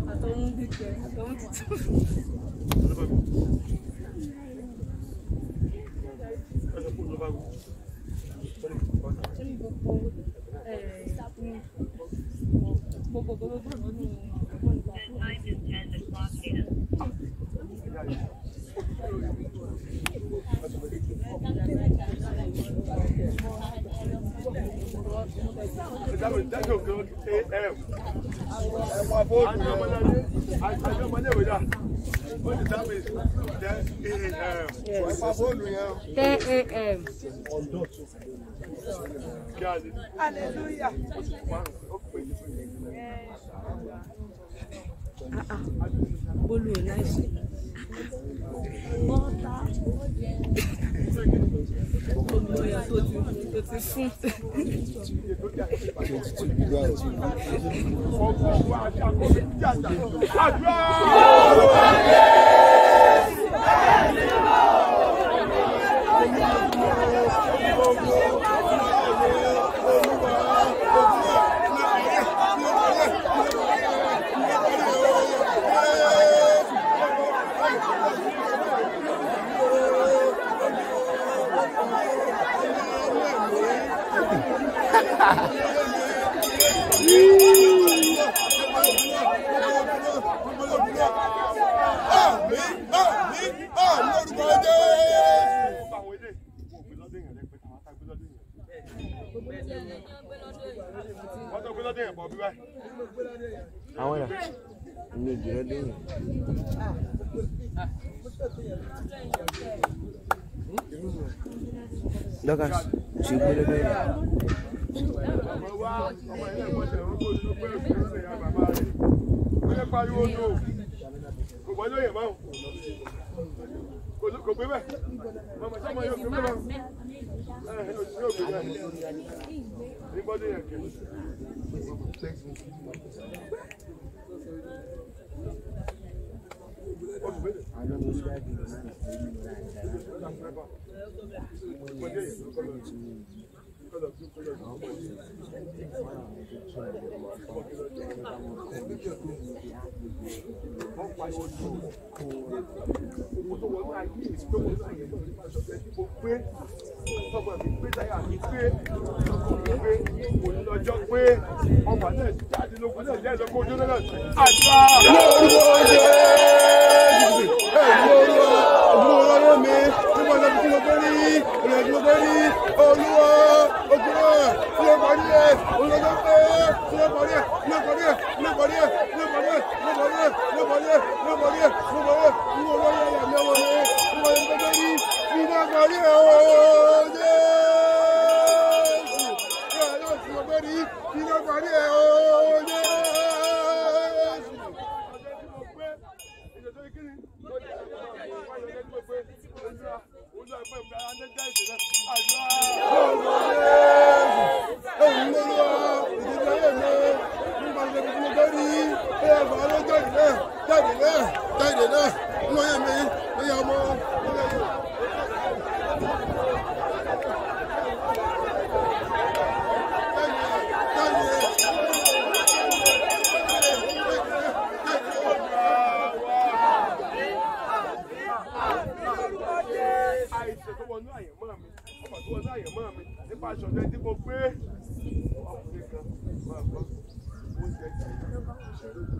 àtọ̀hún dìtẹ̀ àtọ̀hún dìtẹ̀. Sórí gbogbo ẹ̀ gbogbo gbogbo nínú ọgbọ́n ìgbà fún KAM. hallelujah. Bólú ẹ̀ láìsí. Olùlọ́yà tó ti tó ti fún. àwọn ẹ̀rọ ní ìjìnlẹ̀ lẹ́yìn. Dorcas ṣe gbé lọ́dọ̀ yìí. Kò gbé bẹ́ẹ̀. Màmá sọ́mọ yóò gbé bẹ́ẹ̀. Ẹ ẹ yóò gbé bẹ́ẹ̀. Ní bọ́dé yẹn kì í. Lọ́jọ́ pé ọmọ náà ti jáde lókun náà jẹ́ ìsọkún ojú náà. Àdúrà! àìsàn tó wọnú àyẹ̀mọ́ mi ọmọ tó wọnú àyẹ̀mọ́ mi nípa aṣọ ọ̀dẹ tí mo gbé ọkùnrin kan máa gbọ́ oúnjẹ jẹ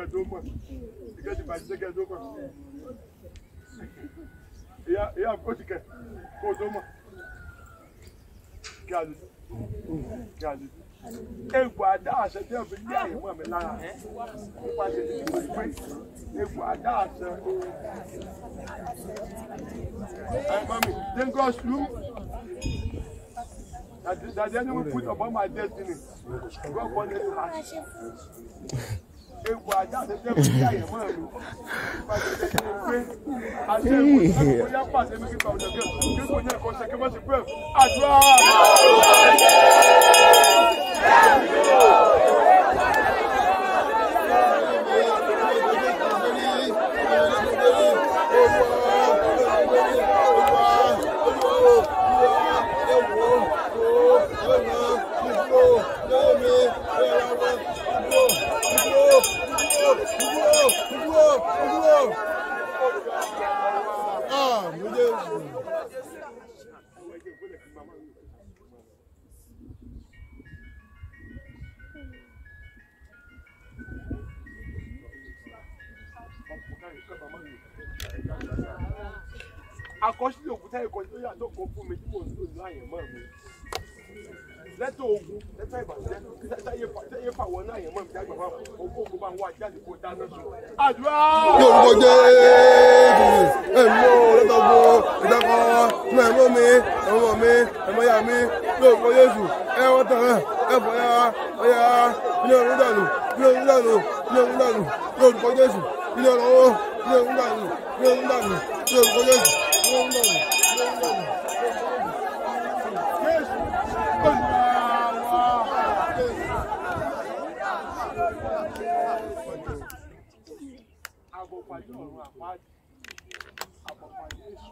tó mọ̀ ìkẹ́ ti bàjẹ́ kẹ́ tó mọ̀ ìyá ìyá kó ti kẹ́ kó tó mọ̀ kí a lè kí a lè egbò àdá àṣẹ tí òfin ní àyè mọ̀ mi lára nípa ṣe ti mọ̀ pé egbò àdá àṣẹ. Hey, mommy, then God's room. That, that the enemy put upon my destiny. God wanted to ask. Ewu ajá àti ẹgbẹ́ mi ní àyè mọ́ ẹ̀rù. Pàṣẹ ṣe ni pé àṣẹ ìwò ìṣẹ́gun bóyá pàṣẹ mi kíkọ ọ̀dọ̀ kí kí kò ní ẹ̀kọ́ ṣe kí wọ́n ti pẹ́ àdúrà. Akọsílẹ̀ òkúta ẹ̀kọ́ tó yàtọ̀ kan fún mi tí mò ń lò ní àyẹ̀mọ́ mi lẹ́tọ̀ ogun lẹ́tọ̀ ìbàjẹ́ sẹ́yẹ fàwọn náà yẹn mọ́ mi jágbà fún ogún ogun bá ń wá jáde kó dáná sun. àdúrà. Yorùbá jẹ́ ẹ̀mọ́ lọ́tọ̀gbọ́ ìdákọ̀ mọ̀ ẹ̀mọ́ mi ẹ̀mọ́ mi ẹ̀mọ́ ya mi lórúkọ Jésù ẹ̀ wọ́n tàn án ẹ̀ fọ́ ya ọ̀ya ilé ọ̀run dànù ilé ọ̀run dànù ilé ọ̀run dànù lórúkọ Jésù ilé ọ̀run ilé ọ̀run dànù ilé ọ̀run dànù lórúkọ Jésù ilé ọ̀run dànù ilé ọ̀run dànù ilé ọ̀run dànù. Àbọ̀pàdé ọ̀run àpáàdé. Àbọ̀pàdé èṣù.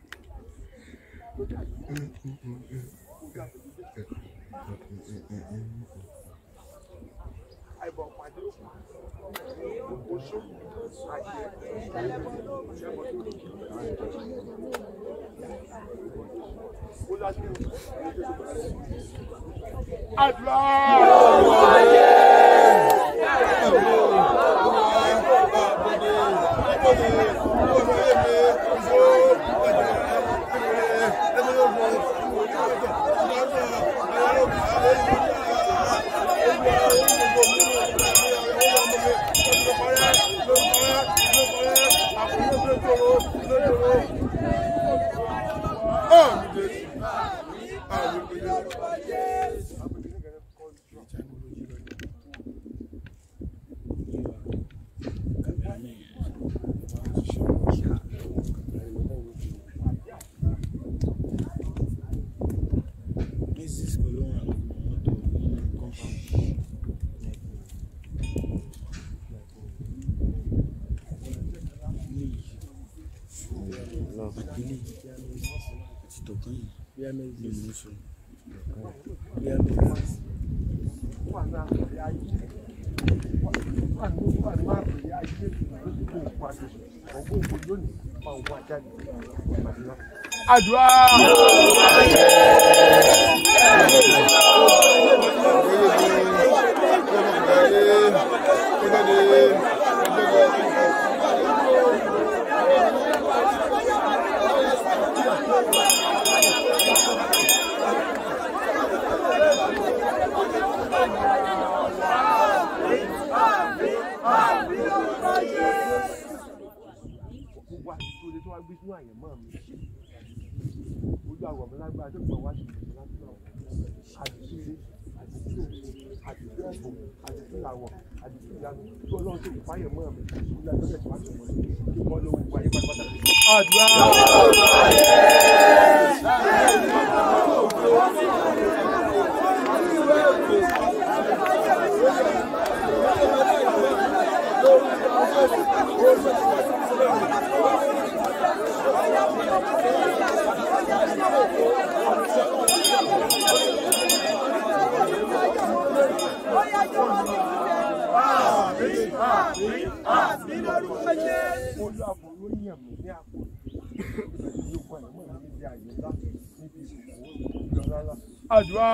Àìbọ̀pàdé òkú. Oṣó. Àjẹ́. Ó lájú. Àdúrà. Àdúrà. Gbogbo àtúntò ilé tó wá gbé sínú àyẹ̀mọ́ mi ojú àwọ̀ mi lágbára tó gbọ̀n wá sí ìlú láti náà àdìsílé àdìsílé àdìsílé ẹ̀bùn àdìsílé àwọ̀ àdìsílé ìyanu tó ọlọ́run tó kù fáyẹ̀ mọ́ mi ìlú ẹgbẹ́ tó wá sí ìmọ̀ tó kọ́ lówó ìwà yí pátápátá. àdúrà. Olú àbò ló yàn mí ní àpò. Ìlú kan ìmọ̀ mi níbi àyè ńlá níbi ìsìnkú ìjọ ńlá. Àdúrà.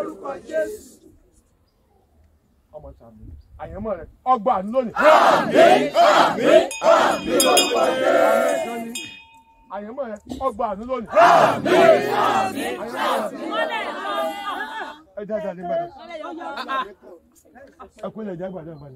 lórúkọ Jésù. ọmọ sàmì àyànmọ́ rẹ̀ ọgbà àánú lónìí. àyànmọ́ rẹ̀ ọgbà àánú lónìí. ẹ dáadáa ní gbàdá ẹ kú ilẹ̀ jẹ́ gbàdá gbàdá.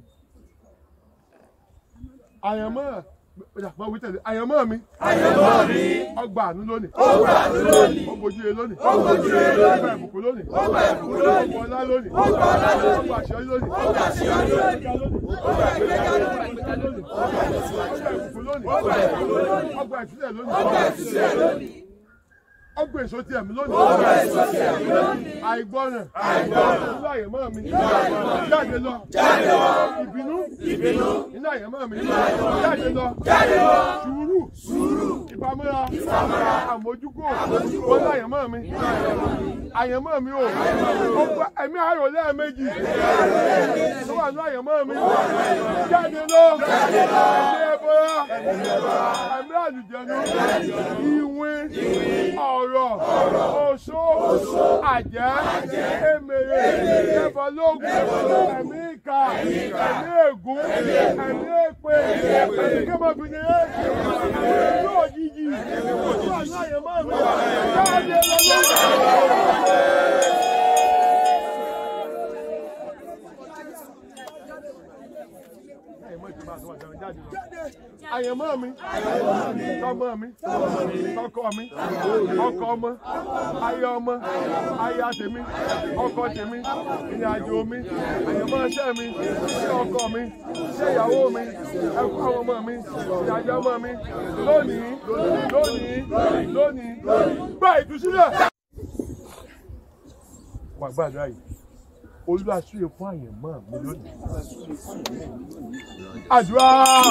àyànmọ́ Ìjàpá wí tẹ̀lé àyànmọ́ mi. Àyànmọ́ mi. Ọgbà àánú lónìí. Ọgbà àánú lónìí. Ọgbòjúre lónìí. Ọgbòjúre lónìí. Ọgbà ìbùkún lónìí. Ọgbà ìbùkún lónìí. Ọgbà ọlá lónìí. Ọgbà ọlá lónìí. Ọgbà àṣeyọrí lónìí. Ọgbà àṣeyọrí lónìí. Ọgbà ìgbéga lónìí. Ọgbà ìgbéga lónìí. Ọgbà ìbùkún lónìí. Ọgbà ìbùkún lónìí. Ọgbà ìtúsílẹ̀ lónìí. Ọgbà ìtúsílẹ̀ lónìí. Ọgbà èso ti ẹ̀mí lónìí. Ọgbà èso ti ẹ̀mí lónìí. Àìgbọràn. Àìgbọràn. Inú àyẹ̀mọ́ mi. Inú àyẹ̀mọ́ mi. Jáde lọ. Jáde lọ. Ìbínú. Ìbínú. Inú àyẹ̀mọ́ mi. Inú àyẹ̀mọ́ mi. Jáde lọ. Jáde lọ. Sùúrù. Sùúrù. Ìpamọ́ra. Ìpamọ́ra. Àmójúkò. Àmójúkò. Wọ́n láyẹ̀mọ́ mi. Àyẹ̀mọ́ mi o. Ọgbà ẹ̀mí ayọ̀ lẹ́ẹ̀mejì. Tó wà ní àyẹ̀mọ́ mi. Jáde lọ. Jáde lọ. Ẹ̀mí ẹ̀bọra. Ẹ̀mí àlùjẹ̀nu. Ìwìn. Ọ̀rọ̀. Oṣó. Àjẹ́. Èmèrè. Ẹ̀bọ̀lógún. Ẹ̀mí ìka. Ẹ̀mí ègún. Ẹ̀mí èpè. Ẹ̀mí kẹ́mọ̀bìnrin. Ẹ̀mí òjijì. Tó wà ní àyẹ̀mọ́ mi. Jáde lọ lọ́wọ́. àyẹ̀mọ́ mi tọmọ mi tọkọ mi ọkọ ọmọ aya ọmọ aya tèmi ọkọ tèmi ìrìn àjò mi àyẹ̀mọ́ iṣẹ́ mi iṣẹ́ ọkọ mi iṣẹ́ ìyàwó mi ẹ̀kọ́ àwọn ọmọ mi ìrìn àjò ọmọ mi lónìí lónìí lónìí gbà ìtúsílẹ̀. wà gbàdúrà yìí olúwa súre fún àyẹ̀mọ́ mi lónìí. àdúrà.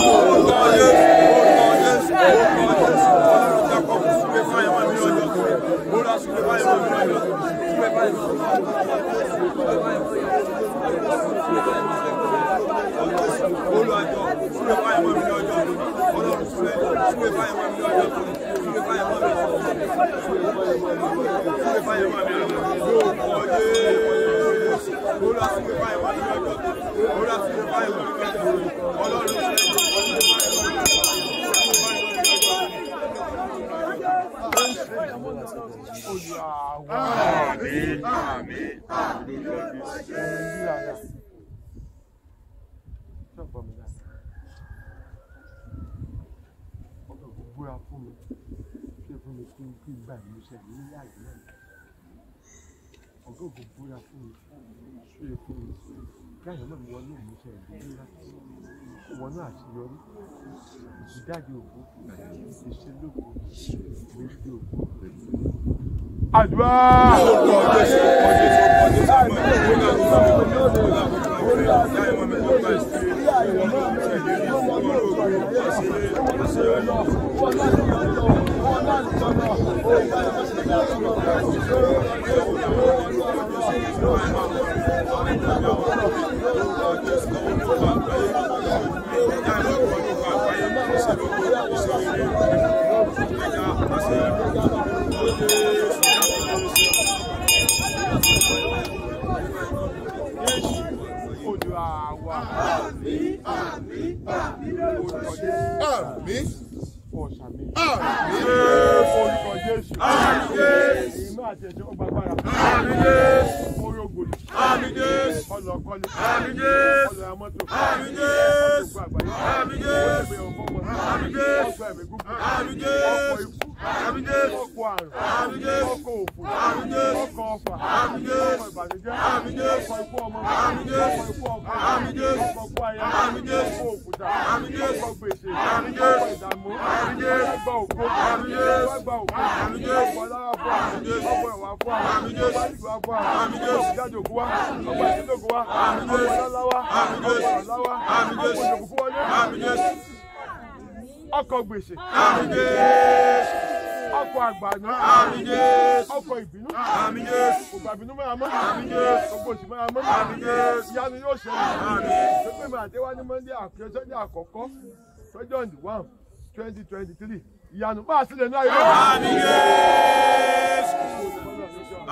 Àmín, àmín, àmín. búra fún mi ṣe fún mi kí n kí n gbà ìlú iṣẹ́ mi ní àyè náà ọgá ògùn búra fún mi ṣe fún mi kí àyè náà wọnú ìmúṣẹ ìlú ńlá wọnú àṣeyọrí ìjáde òkú ìṣelókun ìgbésí òkú. àdúrà. Àmín. Ọ̀sàmì. Àmín. Orúkọ Jésù. Àmín. Ìmọ̀ àti ẹ̀jẹ̀ ọgbà agbára. Àmín Jésù. Orí ògbòlì. Àmín Jésù. Ọlọ́kọ́lé. Àmín Jésù. Ọlọ́ amọ́tò. Àmín Jésù. Ọgbà àgbáyé. Àmín Jésù. Ọgbà ọmọ. Àmín Jésù. Ọgbà ẹ̀mí gúgú. Àmín Jésù. Ọkọ̀ ikú. Àmín Jésù. Ọkọ̀ àrùn. Àmín Jésù. Ọkọ̀ òfò. Àmín Jésù. Ọkọ̀ ọfà. Àmín Jésù. Ọkọ̀ ìbànújẹ́. Àmín Jésù. Ọkọ̀ ikú ọmọ. Àmín Jésù. Ọkọ̀ ikú ọkọ̀. Àmín Jésù. Ọkọ̀ ikú aya. Àmín Jésù. Ọkọ̀ òkúta. Àmín Jésù. Ọkọ̀ gbèsè. Àmín Jésù. Ọkọ̀ ìdààmú. Àmín Jésù. Ọgbà ògo. Àmín Jésù. Ọgbà ògo. Àmín Jésù. Ọgbà ọlára fún wa. Àmín Jésù. Ọgbà ìwà fún wa. Àmín Jésù. Ọgbà ìgbà fún wa. Àmín Jésù. Ọgbà ìjáde òkú wa. Ọgbà ìdílé òkú wa. Àmín Jésù. Ọgbà ọlọ́lá wa. Àmín Jésù. Ọgbà ọ̀la wa. Àmín Jésù. Ọgbà ìjòkó fún wọlé. Àmín Jésù. Ọkọ̀ gbèsè. Àmín Jésù. Ọkọ̀ àgbàná. Àmín Jésù. Ọkọ̀ ìbínú. Àmín Jésù. Gbogbo àbínú máa mọ́. Àmín Jésù. Gbogbo òsì máa mọ́. Àmín Jésù. Ìyanu yóò ṣẹlẹ̀. Àmín. Pépé mi àdéwá ní Monday àkẹ́sọ́ ní àkọ́kọ́ twenty on the one twenty twenty three. Ìyanu máa sílẹ̀ ní ayé. Àmín Jésù.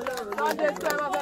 dé tó ẹ máa fẹ́